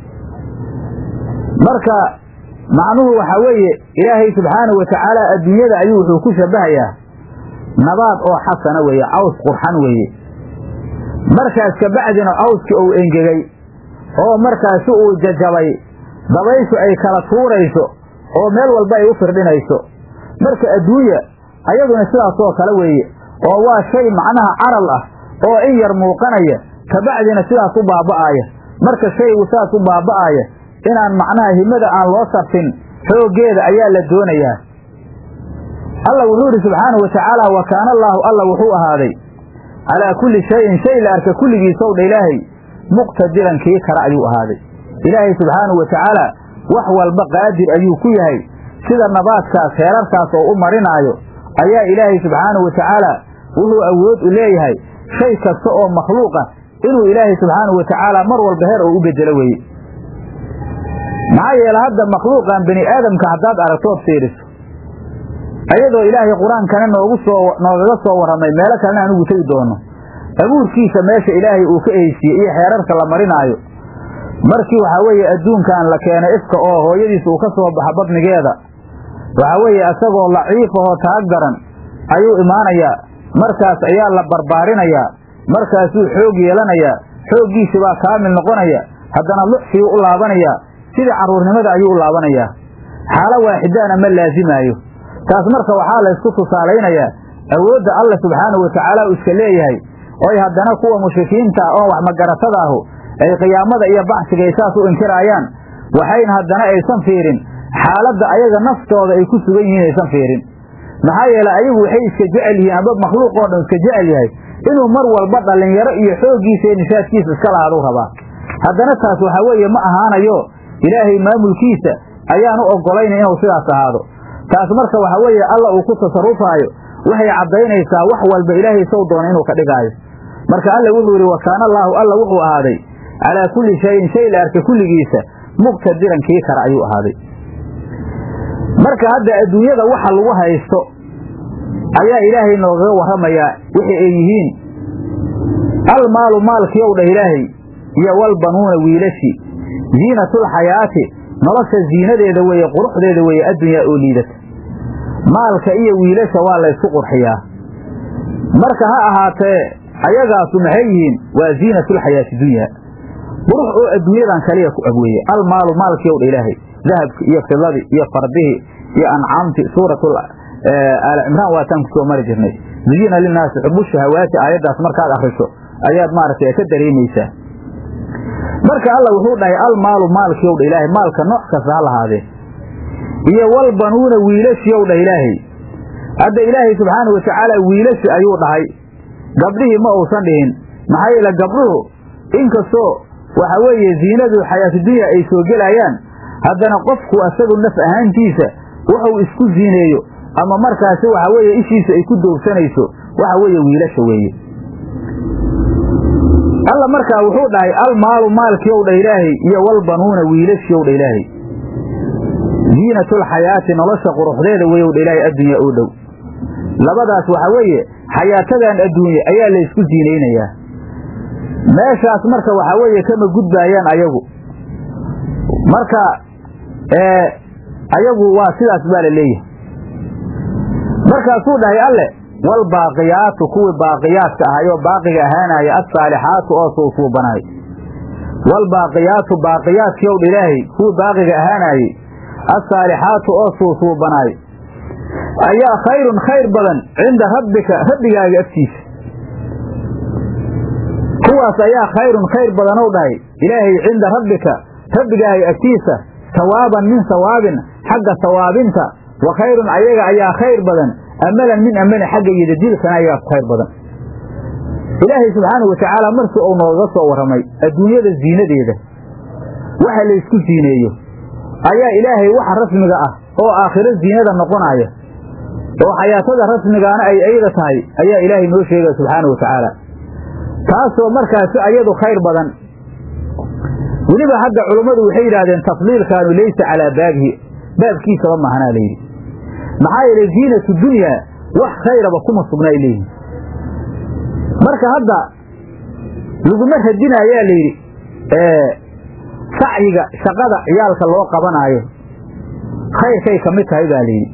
marka macnuhu waxaa weeye ilaahay subxaanahu watacaala adduunyada ayuu wuxuu ku shabahayaa nabaad oo xasana weeye caws qurxan weeye markaas kabacdina cawskii uu engegay oo markaasi uu jajabay dabayshu ay kala tuurayso oo meel walba ay u firdhinayso marka adduunya ayaduna sidaasoo kale weeye oo waa shay macnaha caral ah oo in yar muuqanaya kabacdina sidaas u baaba'aaya marka shaygu sidaas u baaba'aaya inaan macnaha himada aan loo sarfin xooggeeda ayaa la doonayaa alla wuxuu idhi subxaanahu watacaala wa kaana allaahu alla wuxuu ahaaday calaa kulli shayin shay la arka kulligiisow dha ilaahay muqtadiran kii kara ayuu ahaaday ilaahay subxaanahu watacaala wax walba qaadir ayuu ku yahay sida nabaadkaas heerarkaas oo u marinaayo ayaa ilaahay subxaanahu watacaala wuxuu awood u leeyahay shay kasta oo makhluuqa inuu ilaahay subxaanahu watacaala mar walba heer oo u bedelo weeye maxaa yeele hadda makhluuqan bani aadamka haddaad aragtood fiiriso ayadoo ilaahay qur-aankana noogu soo noogaga soo warramay meelo kalena anugu tegi doono abuurkiisa meesha ilaahay uu ka eheysiiyey iyo xeerarka la marinaayo markii waxaa weeye adduunkan la keenay ifka oo hooyadiisa uu ka soo baxa badnigeeda waxaa weeye isagoo laciifahoo taag daran ayuu imaanayaa markaas ayaa la barbaarinayaa markaasuu xoog yeelanayaa xooggiisi baa kaamil noqonaya haddana luxsiyuu u laabanayaa sidii carruurnimada ayuu u laabanayaa xaalo waaxidaana ma laasimaayo taas marka waxaa la ysku tusaalaynayaa awoodda alla subxaanahu watacaala uu iska leeyahay oy haddana kuwa mushrikiinta oon wax magaratada ahu ay qiyaamada iyo baxsiga ay saas u inkiraayaan waxayna haddana aysan fiirin xaaladda ayaga naftooda ay ku sugan yihiin aysan fiirin maxaa yeele ayagu waxay iska jecel yihiin amba makhluuq oo dhan iska jecel yahay inuu mar walba dhallinyaro iyo xooggiisa iyo nishaadkiisa iska lahaaduu rabaa haddana taas waxaa weeye ma ahaanayo ilaahay maamulkiisa ayaan u oggolayna inuu sidaas ahaado taas marka waxaa weeye alla uu ku tasarufaayo waxay caddaynaysaa wax walba ilaahay sow doona inuu ka dhigaayo marka alla wuxuu yidhi wa kaana allaahu alla wuxuu ahaaday calaa kulli shayin shay la arka kulligiisa muqtadiran kii kara ayuu ahaaday marka hadda adduunyada waxa lagu haysto ayaa ilaahay noogaga warramayaa wixii ay yihiin almaalu maalkiiow dhah ilaahay iyo walbanuuna wiilashi ziinatulxayaati nolosha ziinadeeda weeye quruxdeeda weeye addunyaa oo liidata maalka iyo wiilasha waa laysku qurxiyaa marka ha ahaatee ayagaasu maxay yihiin waa ziinatulxayaati dunyaa qurux oo adduunyadan kaliya ku abweeye almaalu maalkiiow dha ilaahay dahabki iyo fidadii iyo fardihii iyo ancaamtii suuratul aal cimraan waataan ku soo mari jirnay zuyina linaasi xubu shahawaati aayaddaas markaad akriso ayaad maaragtay ka dareemaysaa marka alla wuxuu dhahay almaalu maalkiiow dha ilaahay maalka nooc kasta ha lahaadee iyo walbanuuna wiilashiiow dhah ilaahay hadda ilaahay subxaana wa tacaala wiilashi ayuu dhahay gabdhihii ma uusan dhihin maxaa yeele gabdhuhu inkastoo waxa weeye ziinadu xayaatudunya ay soo gelayaan haddana qofku asagu naf ahaantiisa wuxuu isku ziineeyo ama markaasi waxa weeye ishiisa ay ku doogsanayso waxa weeye wiilasha weeye alla markaa wuxuu dhahay almaalu maalkiiow dha ilaahay iyo walbanuuna wiilashiiow dha ilaahay ziinatulxayaati nolosha quruxdeeda weyow dha ilaahay addunya oo dhow labadaas waxa weeye xayaatadan adduunye ayaa la ysku ziinaynayaa meeshaas marka waxaa weeye kama gudbaayaan ayagu marka ayagu waa sidaas baa la leeyahay markaasuu dhahay alle walbaaqiyaatu kuwii baaqiyaadka ahay oo baaqiga ahaanaya assaalixaatu oo suusuubanaay waalbaaqiyaatu baaqiyaadkii ow dha ilaahay kuwa baaqiga ahaanaayey assaalixaatu oo suusuubanaay ayaa khayrun khayr badan cinda rabbika rabbigaaga agtiisa kuwaas ayaa khayrun khayr badanow dhahay ilaahay cinda rabbika rabbigaaga agtiisa sawaaban min sawaabin xagga sawaabinta wa khayrun ayaga ayaa khayr badan amalan min amali xagga yidadiilkana ayaa khayr badan ilaahay subxaanau watacaala markii uu nooga soo warramay adduunyada ziinadeeda waxa laysku siineeyo ayaa ilaahay waxa rasmiga ah oo aakhiro ziinada noqonaya oo xayaatada rasmigaana ay ayada tahay ayaa ilaahay noo sheegaya subxaana wa tacaala taasoo markaasi ayadu khayr badan weliba hadda culummadu waxay yidhaahdeen tafdiilkaanu laysa calaa baabihi baabkiisaba maahanaa layidhi maxaa yeelay ziinatu dunyaa wax khayraba kuma sugna ay leeyihin marka hadda laguma radinaayaa layidhi sacyiga shaqada ciyaalka loo qabanaayo khayrkay ka mid tahay baa layidhi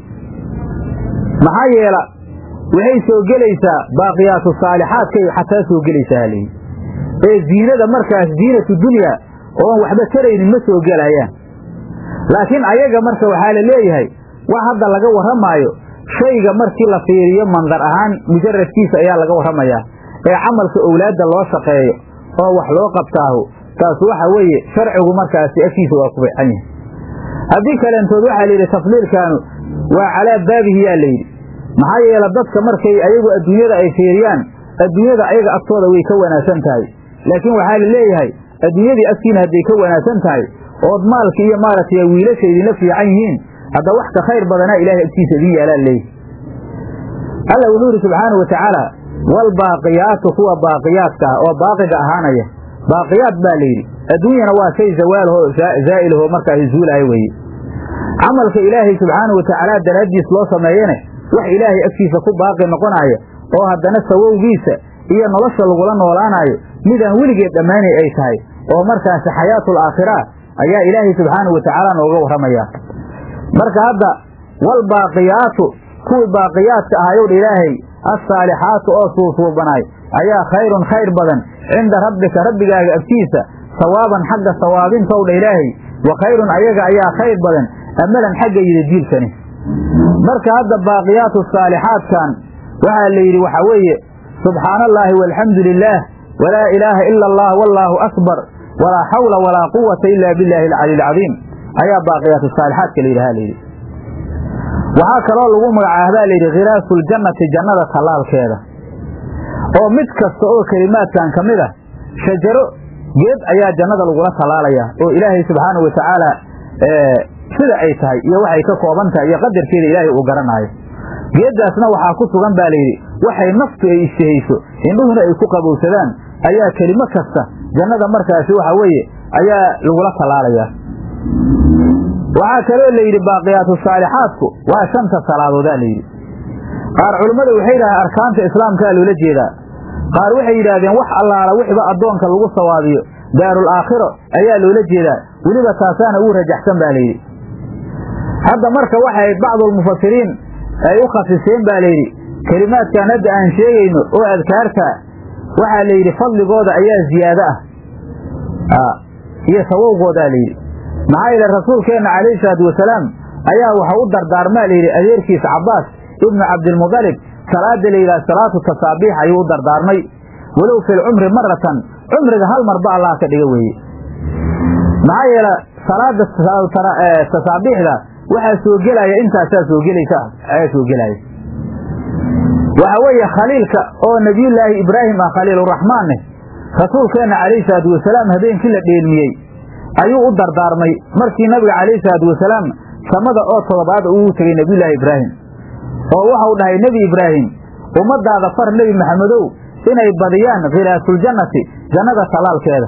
maxaa yeela waxay soo gelaysaa baaqiyaatu saalixaadkay xataa soo gelaysaa layidhi ee ziinada markaas ziinatu dunyaa oon waxba taraynin ma soo gelayaan laakiin ayaga marka waxaa la leeyahay wax hadda laga warramaayo shayga markii la fiiriyo mandar ahaan mujaradkiisa ayaa laga warramayaa ee camalka owlaadda loo shaqeeyo oo wax loo qabtaahu taas waxa weeye sharcigu markaasi agtiisa waa ku bayxan yahay haddii kaleentood waxaa layidhi tafdiilkaanu waa calaa baabihi yaa layidhi maxaa yeele dadka markay ayagu adduunyada ay fiiriyaan adduunyada ayaga agtooda way ka wanaagsan tahay laakiin waxaa la leeyahay adduunyadii agtiina hadday ka wanaagsan tahay ood maalka iyo maaragtay wiilasha idinla fiican yihiin hadda wax ka khayr badanaa ilaahay agtiisa idin yaalaa leeyahy alla wuxuu yidhi subxaana wa tacaala waalbaaqiyaatu kuwa baaqiyaadka ah oo baaqiga ahaanaya baaqiyaad baa layidhi adduunyana waa shay zawaalahoo zaa'ilahoo markaasi zuulaayo weeye camalka ilaahay subxaana wa tacaala daraaddiis loo sameeyane wax ilaahay agtiisa ku baaqi noqonaaya oo haddana sawowgiisa iyo nolosha lagula noolaanaayo midaan weligeed dhammaanay ay tahay oo markaasi xayaatul aakhira ayaa ilaahay subxaanau wa tacaala nooga warramayaa marka hadda waalbaaqiyaatu kuwii baaqiyaadka ahayowdha ilaahay assaalixaatu oo suusuubanaay ayaa khayrun khayr badan cinda rabbika rabbigaaga agtiisa sawaaban xagga sawaabintowdha ilaahay wa khayrun ayaga ayaa khayr badan amalan xagga yidadiilkani marka hadda baaqiyaatu saalixaadkan waxaa la yidhi waxaa weeye subxaana allaahi walxamdu lilaah walaa ilaaha ila allah wallaahu akbar walaa xawla walaa quwata ila billahi alcali alcadiim ayaa baaqiyaatu saalixaadka la yidhaha layidhi waxaa kaloo lagu magacaabaa layidhi khiraasulljannati jannada tallaalkeeda oo mid kasta oo kelimaadkan ka mid a shajaro geed ayaa jannada lagula tallaalayaa oo ilaahay subxaanau wa tacaala sida ay tahay iyo waxay ka kooban tahay iyo qadarkeeda ilaahay uu garanaayo geeddaasna waxaa ku sugan baa layidhi waxay naftu ay ishtahayso indhuhuna ay ku qabowsadaan ayaa kelimo kasta jannada markaasi waxa weeye ayaa lagula tallaalayaa waxaa kaloo layidhi baaqiyaatu saalixaadku waa shanta salaadoodaa layidhi qaar culummada waxay yidhahdeen arkaanta islaamkaa loola jeedaa qaar waxay yidhaahdeen wax allaala wixiba addoonka lagu sawaabiyo daarul aakhiro ayaa loola jeedaa weliba taasaana uu rajaxsan baa layidhi hadda marka waxay bacdulmufasiriin ay u khasiseen baa layidhi kelimaadkan hadda aan sheegayno oo adkaarta waxaa layidhi fadligooda ayaa ziyaado ah iyo sawowgoodaa layidhi maxaa yeele rasuulkeenna calayhi salaatu wasalaam ayaa waxa u dardaarmaa layidhi adeerkiisa cabbaas ibnu cabdilmudalib salaada layidhaha salaatu tasaabiix ayuu u dardaarmay walow fi lcumri maratan cumriga hal marba allah ka dhiga weeye maxaa yeele salaada tasaabiixda waxaa soo gelaya intaasaa soo gelaysa ayaa soo gelaya waxa weeye khaliilka oo nebiyullaahi ibraahim ah khaliiluraxmaanne rasuulkeenna calayhi salaatu wasalaam habeenkii la dheelmiyey ayuu u dardaarmay markii nabiga calayhi salaatu wasalaam samada oo todobaada ugu tegey nebiyullaahi ibraahim oo waxau dhahay nebi ibraahim ummaddaada far nebi maxamedow inay badiyaan khilaafuljannati jannada tallaalkeeda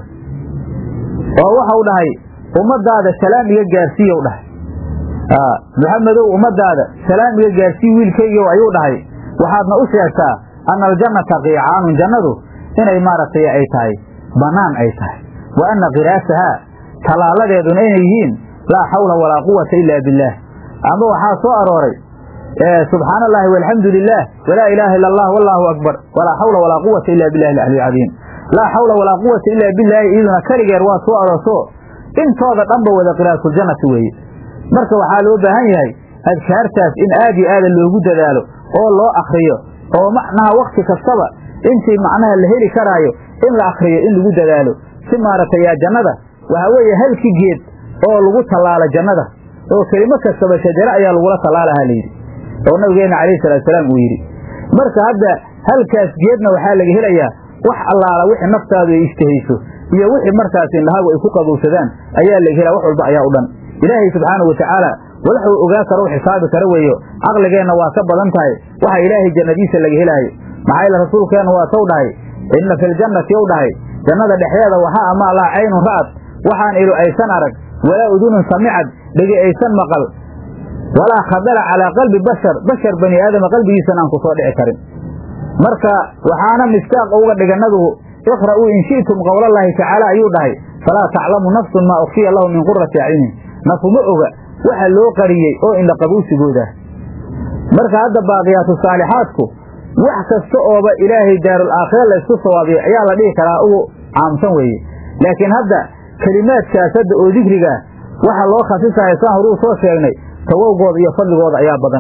oo waxau dhahay ummaddaada salaam iga gaarsiiyow dhahay maxamedow ummaddaada salaam iga gaarsii wiilkaygiiw ayuu dhahay waxaadna u sheegtaa anna aljannata qiicaanun jannadu inay maaragtay ay tahay bannaan ay tahay wa anna khiraasahaa tallaaladeeduna inay yihiin laa xawla walaa quwata ilaa billaah ama waxaa soo arooray subxaana allahi walxamdu lilah walaa ilaaha illa allah wallaahu akbar walaa xawla walaa quwata ila billahi alcali alcadiim laa xawla walaa quwata ilaa bilaahi iyaduna keligeer waa soo arooso intooda dhanba wada qiraatuljannati weeye marka waxaa loo baahan yahay adkaartaas in aad iyo aada loogu dadaalo oo loo akriyo oo macnaha wakti kastaba intii macnaha la heli karaayo in la akriyo in lagu dadaalo si maaragtay yaa jannada waxaa weeye halki geed oo lagu tallaalo jannada oo kelimo kastaba shajaro ayaa lagula tallaalahaa layidhi oo nabigeenna calayhi salaatusalaam uu yidhi marka hadda halkaas geedna waxaa laga helayaa wax allaala wixii naftaadu ay ishtahayso iyo wixii markaas indhahagu ay ku qabowsadaan ayaa laga helaa wax walba ayaa u dhan ilaahay subxaanau watacaala walaxuu ogaa karo u xisaabi kara weeyo caqligeenna waa ka badan tahay waxa ilaahay jannadiisa laga helaayo maxaa yeele rasuulkeenna waa taw dhahay inna filjannati ou dhahay jannada dhexdeeda waxaa ama laa caynun ra'ad waxaan ilu aysan arag walaa udunun samicad dhegi aysan maqal walaa khadala calaa qalbi bashar bashar bani aadama qalbigiisana aan ku soo dhici karin marka waxaana mistaaq uga dhiga nabigu iqra'uu in shi'tum qowlallaahi tacaala ayuu dhahay falaa taclamu nafsun maa ukhfiya lahu min qurati acyunin nafuma oga waxa loo qariyey oo indha qabuusigooda marka hadda baaqiyaatu saalixaadku wax kasta ooba ilaahay daarul aakhira laysku sawaabiyo ayaa la dhihi karaa ugu caamsan weeye laakiin hadda kelimaadkaas hadda oo dikrigaa waxa loo khasisayo saan horuu soo sheegnay tawowgooda iyo fadligooda ayaa badan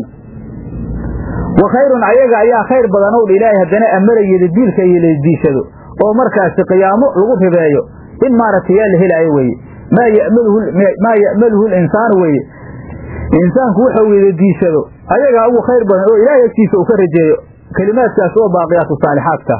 wa khayrun ayaga ayaa khayr badan ow dha ilaahay haddana amarayada diilka iyo lasdiishado oo markaasi qiyaamo lagu ribeeyo in maaragtay yaa la helaayo weeye maa ya'maluhumaa ya'maluhu linsaanu weeye insaanku wuxuu wada diishado ayagaa ugu khayr badan oo ilaahay agtiisa uu ka rajeeyo kelimaadkaas oo baaqiyaatu saalixaadka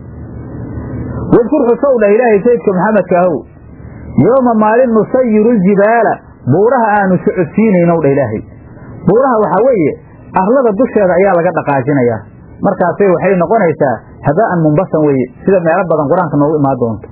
wadkur xusow dhah ilaahay sayidka maxamedka ahow yooma maalin nusayiru ljibaala buuraha aanu socodsiinaynow dha ilaahay buuraha waxaa weeye arlada dusheeda ayaa laga dhaqaajinayaa markaasay waxay noqonaysaa habaa'an mumbasan weeye sida meelo badan qur-aanka noogu imaan doonto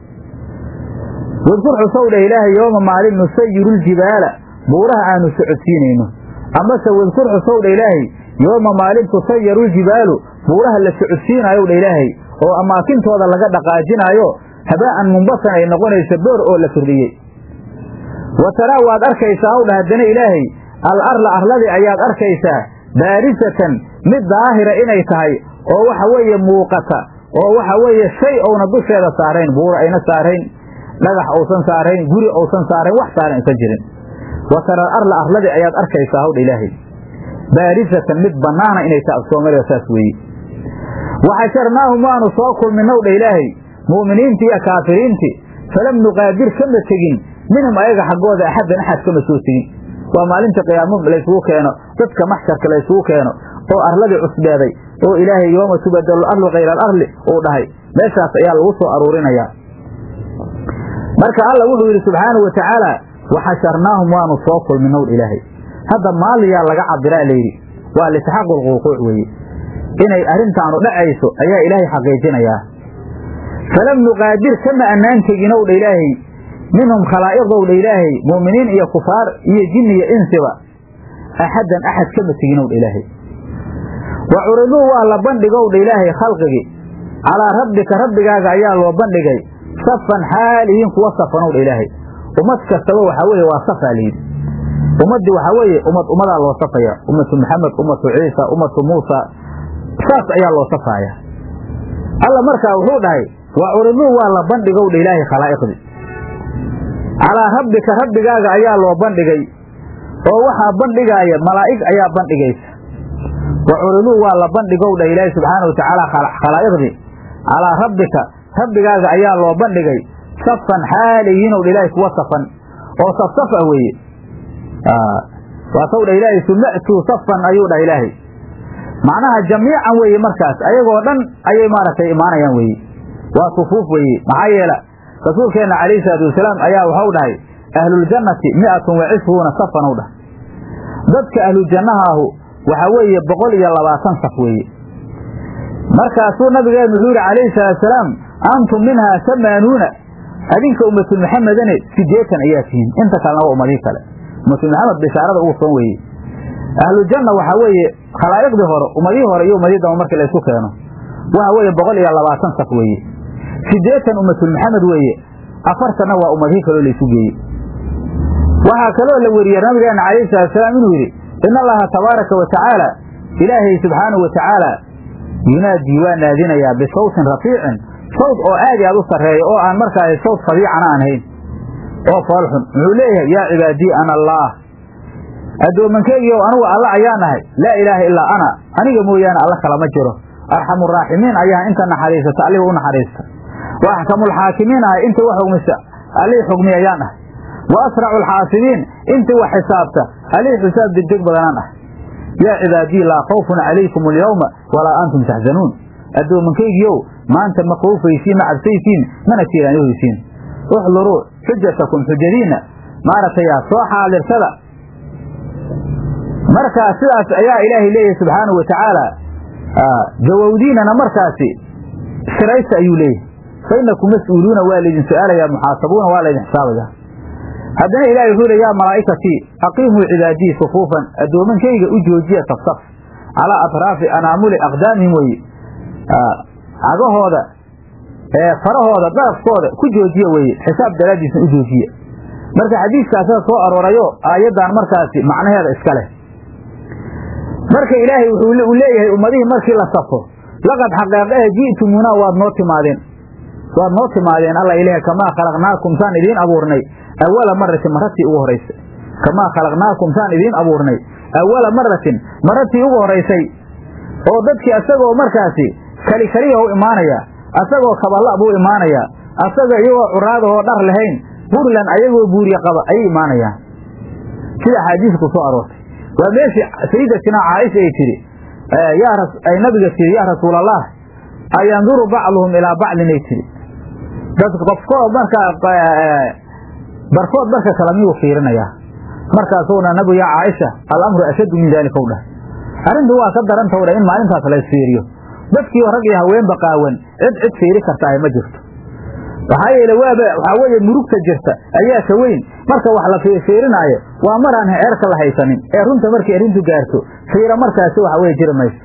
wadkur xusow dhah ilaahay yooma maalin nusayiru ljibaala buuraha aanu socodsiinayno amase wadkur xusow dha ilaahay yooma maalin tusayaru ljibaalu buuraha la socodsiinaayow dha ilaahay oo amaakintooda laga dhaqaajinaayo habaa'an mumbasan ay noqonayso boor oo la firdhiyey wa taraa waad arkaysaa howdha haddana ilaahay al arla arladii ayaad arkaysaa baarisatan mid daahira inay tahay oo waxa weeye muuqata oo waxa weeye shay ouna dusheeda saarayn buura ayna saarayn dhagax uusan saarayn guri uusan saarayn wax saaran aysan jirin wa taraa arla arladii ayaad arkaysaa howdha ilaahay baarisatan mid bannaana inay tahay afsoomaaliga saas weeye waxasharnaahum waanu soo kulminnow dha ilaahay mu'miniintii iyo kaafiriintii falam nuqaadir kama tegin minhum ayaga xaggooda axaddan axad kama soo tegin waa maalinta qiyaamo laysugu keeno dadka maxsharka laysugu keeno oo arladii cusbeeday oo ilaahay yooma tubadalu arlu kayra alarli uu dhahay meeshaas ayaa lagu soo aruurinayaa marka alla wuxuu yidhi subxaanau wa tacaala waxasharnaahum waanu soo kulminnow dha ilaahay hadda maaliyaa laga cabiraa layidhi waa lisxaqu lquuquuc weeye inay arrintaanu dhacayso ayaa ilaahay xaqiijinayaa falam nuqaadir kama annaan teginow dha ilaahay minhum khalaa'iqdow dha ilaahay mu'miniin iyo kufaar iyo jinni iyo insiba axaddan axad kama teginow dha ilaahay wa curiduu waa la bandhigow dha ilaahay khalqigii calaa rabbika rabbigaaga ayaa loo bandhigay safan xaalihiin kuwa safanow dha ilaahay ummad kastaba waxaa weeye waa safaa layidhi ummaddii waxaa weeye ummad ummadaa loo safaya ummatu maxamed ummatu ciisa ummatu muusa saas ayaa loo safaaya alla markaa wuxuu dhahay wa curiduu waa la bandhigow dha ilaahay khalaa'iqdii calaa rabbika rabbigaaga ayaa loo bandhigay oo waxaa bandhigaaya malaa'ig ayaa bandhigaysa wa curiduu waa la bandhigow dha ilaahay subxaana wa tacaala khalaa'iqdii calaa rabbika rabbigaaga ayaa loo bandhigay safan xaaliyiinow dha ilaahay kuwa safan oo safsaf ah weeye waa taw dha ilaahay suma'tuu safan ayuu dhah ilaahay macnaha jamiican weeye markaas ayagoo dhan ayay maaragtay imaanayaan weeye waa sufuuf weeye maxaa yeela rasuulkeenna calayhi salaatu wasalaam ayaa waxau dhahay ahluljannati mi'atun wa cishruuna safan u dhahay dadka ahluljannahaahu waxaa weeye boqol iyo labaatan saf weeye markaasuu nabigeenu wuxuu yidhi calayhi salaatusalaam antum minhaa samaanuuna adinka ummatu maxamedane sideetan ayaa tihiin inta kalena waa ummadii kale ummatu maxamed bishaarada ugu soon weeye ahlujanna waxaa weeye khalaa'iqdii hore ummadihii hore iyo ummadii damba markii laysku keeno waxa weeye boqol iyo labaatan saf weeye sideetan ummatul maxamed weeye afartanna waa ummadihii kaloo laysu geeyey waxaa kaloo la weriyey nabigeena calayhi salaatusalaam inuu yidhi in allaha tabaaraka wa tacaala ilaahay subxaanahu wa tacaala yunaadii waa naadinayaa bisawtin rafiicin sawd oo aad i aad u sarreeya oo aan markaasi sawd fadiicana aan hayn oo foolxun muxuu leeyahay yaa cibaadii ana allaah addoomankeygiiow anugu alla ayaa nahay laa ilaaha illaa ana aniga mooyaane alla kalama jiro arxamuraaximiin ayaa inta naxariisata allihii u naxariista wa axkamulxaakimiin ahay intii wax xugmisa allihii xugmi ayaan ahay wa asracu alxaasibiin intii wax xisaabta allihii xisaab degdeg badanaan ah yaa cibaadii laa khawfun calaykum alyawma walaa antum taxzanuun addoomankeygiiow maanta ma khoofaysiin ma cabsaysiin mana tiiraanyohaysiin uxluruu xujatakum xujadiinna maaragtay soo xaadirsada markaa sidaas ayaa ilaahay leeyahay subxaanahu wa tacaala jawawdiinana markaasi shiraysta ayuu leeyahay fa inakum mas-uuluuna waa laydin su-aalayaa muxaasabuuna waa laydin xisaabaya haddana ilahay wuxuu le yaa malaa'ikatii aqiimuu cibaadii sufuufan addoomankayga u joojiya safsaf calaa atraafi anaamuli aqdaamihim weye cagahooda farahooda darafkooda ku joojiya weye xisaab daraaddiisna u joojiya marka xadiiskaasaa soo aroorayo aayaddan markaasi macnaheeda iska leh marka ilaahay wuxuu u leeyahay ummadihii markii la safo laqad xaqeeqahe ji'tumuuna waad noo timaadeen waad noo timaadeen alla ilaah kamaa khalaqnaakum saan idiin abuurnay awala maratin maratii ugu horaysay kamaa khalaqnaakum saan idiin abuurnay awala maratin maratii ugu horaysay oo dadkii asagoo markaasi kali kaliya u imaanaya asagoo kaballa buu imaanayaa asagoo iyagoo curaadahoo dhar lahayn burlan ayagoo buuriye qaba ayay imaanayaan sida axaadiis ku soo aroortay waa meeshii sayidatina caaisha ay tidhi ay nabiga tidhi yaa rasuulallah ayanduru bacduhum ilaa bacdin ay tidhi dad qofkood markaa barkood barka kale miyuu fiirinayaa markaasuna nabigu yaa caaisha alamru ashaddu min daalika u dhah arrintu waa ka darantaw dhah in maalintaas la isfiiriyo dadkii rag iyo haweenba qaawan cid cid fiiri kartaahe ma jirto waxaa yeele waaba waxaa weeye murugta jirta ayaa ka weyn marka wax la fiirinaayo waa maraan ceerka la haysanin ee runta markay arrintu gaarto fiira markaasi waxa weye jiri mayso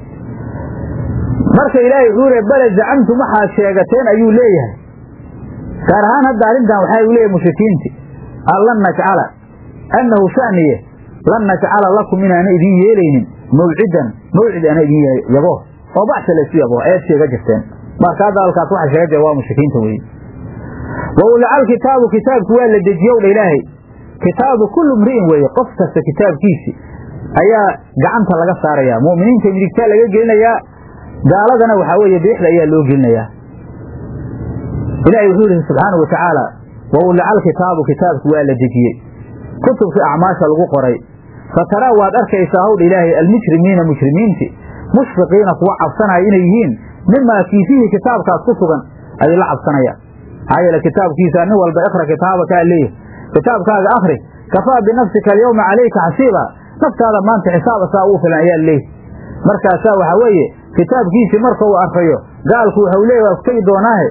marka ilaahay wuxuu le bale zacamtum waxaad sheegateen ayuu leeyahay gaar ahaan hadda arrintan waxaa u leeyahay mushrikiinti an lan najcala annahu shaniye lan najcala lakum inaana idin yeelaynin mawcidan mawcid ana idin yabo oo bacsa laysu yabo ayaad sheega jirteen marka hadda halkaas waxa sheega jira waa mushrikiinta weye wa ulacal kitaabu kitaabku waa la dejiyow dha ilaahay kitaabu kullu mri'in weeye qof kasta kitaabkiisi ayaa gacanta laga saarayaa mu'miniinta midigtaa laga gelinayaa gaaladana waxaa weeye biixda ayaa loo gelinayaa ilaahay wuxuu yihi subxaanau watacaala wa ulacal kitaabu kitaabku waa la dejiyey kutubkii acmaasha lagu qoray fataraa waad arkaysaa howdha ilaahay almujrimiina mujrimiinti mushfiqiina kuwa cabsanaya inay yihiin mimaa kii fiihi kitaabkaas ku sugan ayay la cabsanayaan maxaa yeele kitaabkiisa nin walba ikra kitaabakaa leeyahy kitaabkaaga akri kafaa binafsika alyawma calayka xasiiba naftaada maanta xisaab asaa ugu filan ayaa leeyahy markaasaa waxaa weeye kitaabkiisii marka uu arkayo gaalku waxau leeyahy waa ku tegi doonaahe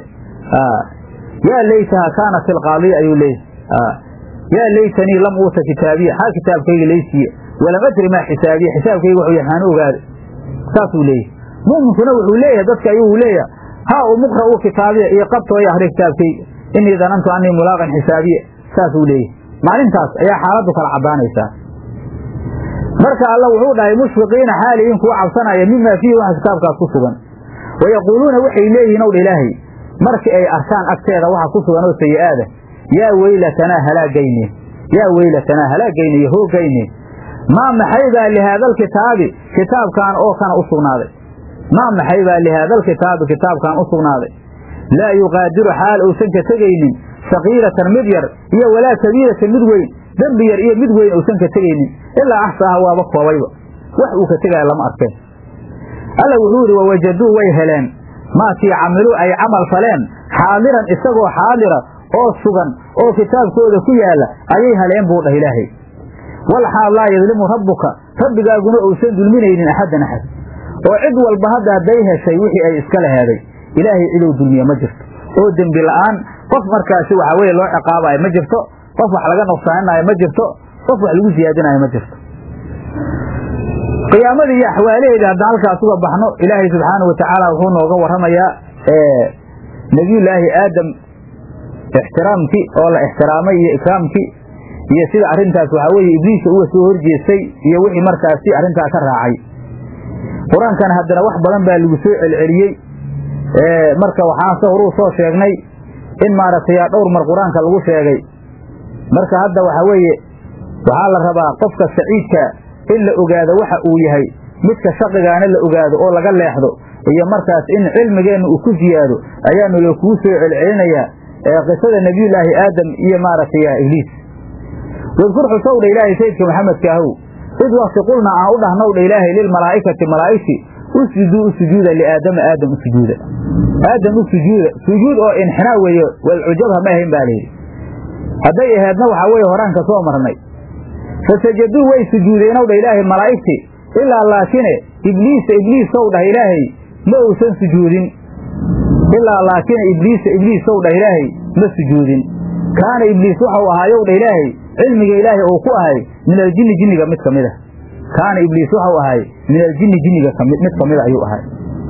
yaa laytaha kaanat ilqaadiya ayuu leeyahy yaa laytanii lam uuta kitaabiya xaa kitaabkayga laysiiye walam adri maa xisaabiya xisaabkayga wuxuu yahaan ogaada saasuu leeyahy mu'minkuna wuxuu leeyahay dadka ayuu leeyahay haa u muqra u kitaabiya iyo qabtoo iyo akhri kitaabkayga inii danantu annii mulaaqan xisaabiya saasuu leeyahay maalintaas ayaa xaaladdu kala caddaanaysaa marka alla wuxuu dhahay mushfiqiina xaaliyiin kuwa cabsanaya mimaa fiihi waxa kitaabkaas ku sugan wayaquuluuna waxay leeyihiin ow dha ilaahay markii ay arkaan agteeda waxa ku sugan oo sayi-aada yaa weylatanaa halaagayne yaa weylatanaa halaagayne iyo hoogayne maa maxay baa lihaadalkitaabi kitaabkan oo kana u sugnaaday maa maxay baa lihaadalkitaabi kitaabkan u sugnaaday laa yuqaadiru xaal uusan ka tegaynin sakiiratan mid yar iyo walaa kabiiratan mid weyn dembi yar iyo mid weyn uusan ka tegaynin ilaa axsaaha waaba koobayba wax uu ka tegaya lama arkeen alla wuxuu yidhi wawajaduu way heleen maakii camiluu ay camal faleen xaadiran isagoo xaadira oo sugan oo kitaabkooda ku yaalla ayay heleen buu dhah ilaahay wal xaal laa yadlimu rabbuka rabbigaaguna uusan dulminaynin axaddan axad oo cid walba hadda hadday heshay wixii ay iska laheeday ilaahay ciduu dulmiye ma jirto oo dembi la'aan qof markaasi waxaa weye loo ciqaabayo ma jirto qof wax laga nuqsaaninayo ma jirto qof wax lagu siyaadinayo ma jirto qiyaamadii iyo axwaalaheedii haddaan halkaas uga baxno ilaahay subxaana wa tacaala wuxuu nooga warramayaa nebiyullaahi aadam ixtiraamkii oo la ixtiraamay iyo ikraamkii iyo sida arrintaas waxaa weeye ibliisa uga soo horjeestay iyo wixii markaasi arrintaa ka raacay qur-aankana haddana wax badan baa lagu soo celceliyey marka waxaan se horuu soo sheegnay in maaragtay dhowr mar qur-aanka lagu sheegay marka hadda waxa weeye waxaa la rabaa qofka saciidka in la ogaado waxa uu yahay midka shaqigaana la ogaado oo laga leexdo iyo markaas in cilmigeenna uu ku siyaado ayaanu la kuu soo celcelinayaa qisada nebiyullaahi aadam iyo maaragtay ibliis wadkur xusowdha ilaahay sayidka maxamedka ahow id wakti qulna aan u dhahnowdha ilaahay lilmalaa'ikati malaa'igti usjuduu u sujuuda liaadama aadam u sujuuda aadam u sujuuda sujuud oo inxinaa weeye walcujabha ma ahayn baa layidhi hadday aheedna waxaa weeye horaan ka soo marnay fasajaduu way sujuudeenow dha ilaahay malaa'igti ilaa laakine ibliisa ibliisow dhah ilaahay ma uusan sujuudin ilaa laakine ibliisa ibliisow dhah ilaahay ma sujuudin kaana ibliis waxau ahaayow dha ilaahay cilmiga ilaahay uu ku ahay min aljinni jinniga mid ka mid a kaana ibliis waxau ahay min aljinni jinniga mid ka mida ayuu ahay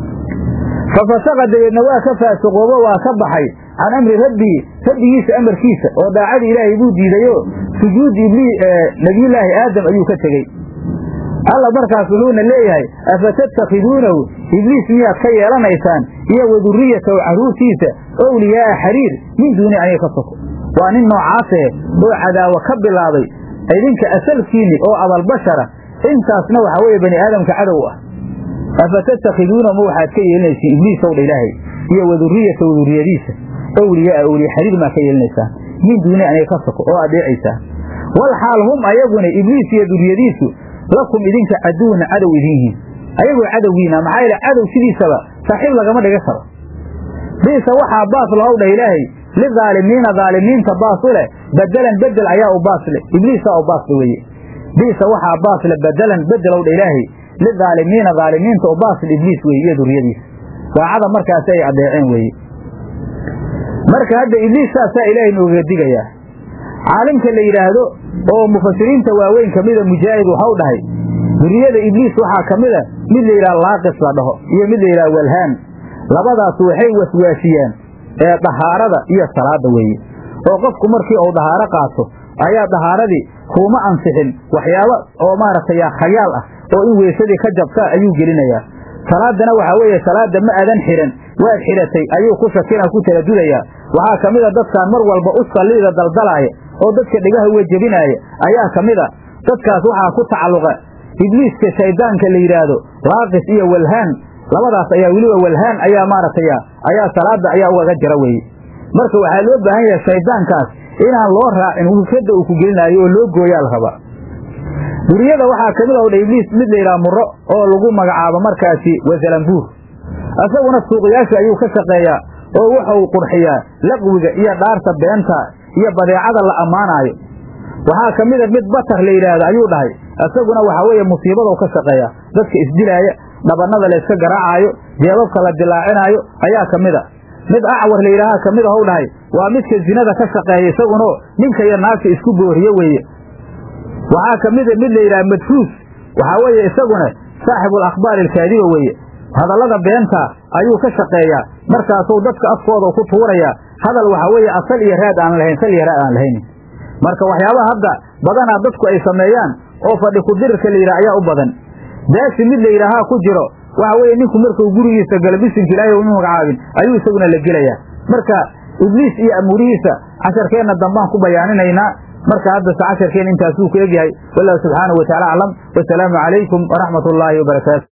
fa fasaqa dabeedna waa ka faasiqoobo waa ka baxay can amri rabbii rabbigiisa amarkiisa oo daacadii ilaahay buu diidayo sujuudi nebiyullaahi aadam ayuu ka tegey alla markaas wuxuuna leeyahay afatattakhiduunahu ibliis miyaad ka yeelanaysaan iyo wadurriyatahu carruurtiisa owliyaa'a xariir min duuni aniga ka soko waa nin noocaasee oo cadaawo ka bilaabay idinka asalkiinni oo abalbashara intaasna waxaa weeye bani aadamka cadow ah afatattakhiduuna ma waxaad ka yeelinaysiin ibliisow dha ilaahay iyo wadurriyatahu durriyadiisa owliyaaa owliya xariir maa ka yeelinaysaan min duuni aniga ka soko oo adeecaysaan wal xaal hum ayaguna ibliis iyo duriyadiisu lakum idinka caduwna cadow idin yihiin ayagoo cadowgiina maxaa yeele cadow sidiisaba saaxiib lagama dhiga karo biisa waxaa baas lahow dhah ilaahay lidaalimiina daalimiinta baas u leh bedelan bedel ayaa u baas leh ibliisaa u baasle weeye biisa waxaa baas le bedelan bedelow dha ilaahay lidaalimiina daalimiinta u baasle ibliis weeye iyo duriyadiisa daacada markaasi ay adeeceen weeye marka hadda ibliis saasaa ilaahay noogaga digayaa caalimka la yidhaahdo oo mufasiriinta waaweyn ka mida mujaahid waxau dhahay duriyada ibliis waxaa ka mida mid la yidhaha laaqis la dhaho iyo mid la yidhaha walhaan labadaas waxay waswaasiyaan ee dahaarada iyo salaada weeye oo qofku markii uu dahaaro qaato ayaa dahaaradii kuuma ansixin waxyaabo oo maaragtay khayaal ah oo in weysadii ka jabtaa ayuu gelinayaa salaadana waxaa weeye salaada ma adan xihan waad xidhatay ayuu ku shakina ku taladudayaa waxaa ka mida dadkaan mar walba u salliida daldalaaya oo dadka dhigaha uga jebinaaya ayaa ka mid a dadkaas waxaa ku tacalluqa ibliiska shayddaanka la yidhaahdo laaqis iyo walhaan labadaas ayaa weliba walhaan ayaa maaragtay ayaa salaada ayaa ugaga jira weeye marka waxaa loo baahan yahay shayddaankaas inaan loo raacin wufradda uu ku gelinaayo oo loo gooyaa la rabaa duriyada waxaa ka mid a dha ibliis mid la yidhaha murro oo lagu magacaabo markaasi wasalambuur isaguna suuqyaasha ayuu ka shaqeeyaa oo wuxuu qurxiyaa laqwiga iyo dhaarta beenta iyo badeecada la ammaanaayo waxaa ka mida mid batar la yidhaahdo ayuu dhahay isaguna waxaa weeye musiibadou ka shaqeeya dadka isdilaaya dhabannada layska garaacaayo jeebabka la dilaacinaayo ayaa ka mid a mid acwar la yidhaaha ka mid ahou dhahay waa midka zinada ka shaqeeya isagunoo ninka iyo naagta isku booriyo weeye waxaa ka mida mid la yidhaha madfuus waxaa weeye isaguna saaxibul akhbaari alkaadiba weeye hadallada beenta ayuu ka shaqeeyaa markaasuu dadka afkooda ku tuurayaa hadal waxaa weeye asal iyo raad aan lahayn sal iyo raad aan lahaynin marka waxyaabaha hadda badanaa dadku ay sameeyaan oo fadhi kudirirka la yidhaha ayaa u badan daasi mid la yidhaahaa ku jiro waxa weeye ninku markuu gurigiisa galo bisinka ilaahay uma magacaabin ayuu isaguna la gelayaa marka ibliis iyo amuurihiisa casharkeenna dambaan ku bayaaninaynaa marka haddase casharkeen intaasuu ku egyahay wallahu subxaanahu wataala aclam wasalaamu calaykum waraxmat ullaahi wabarakaatu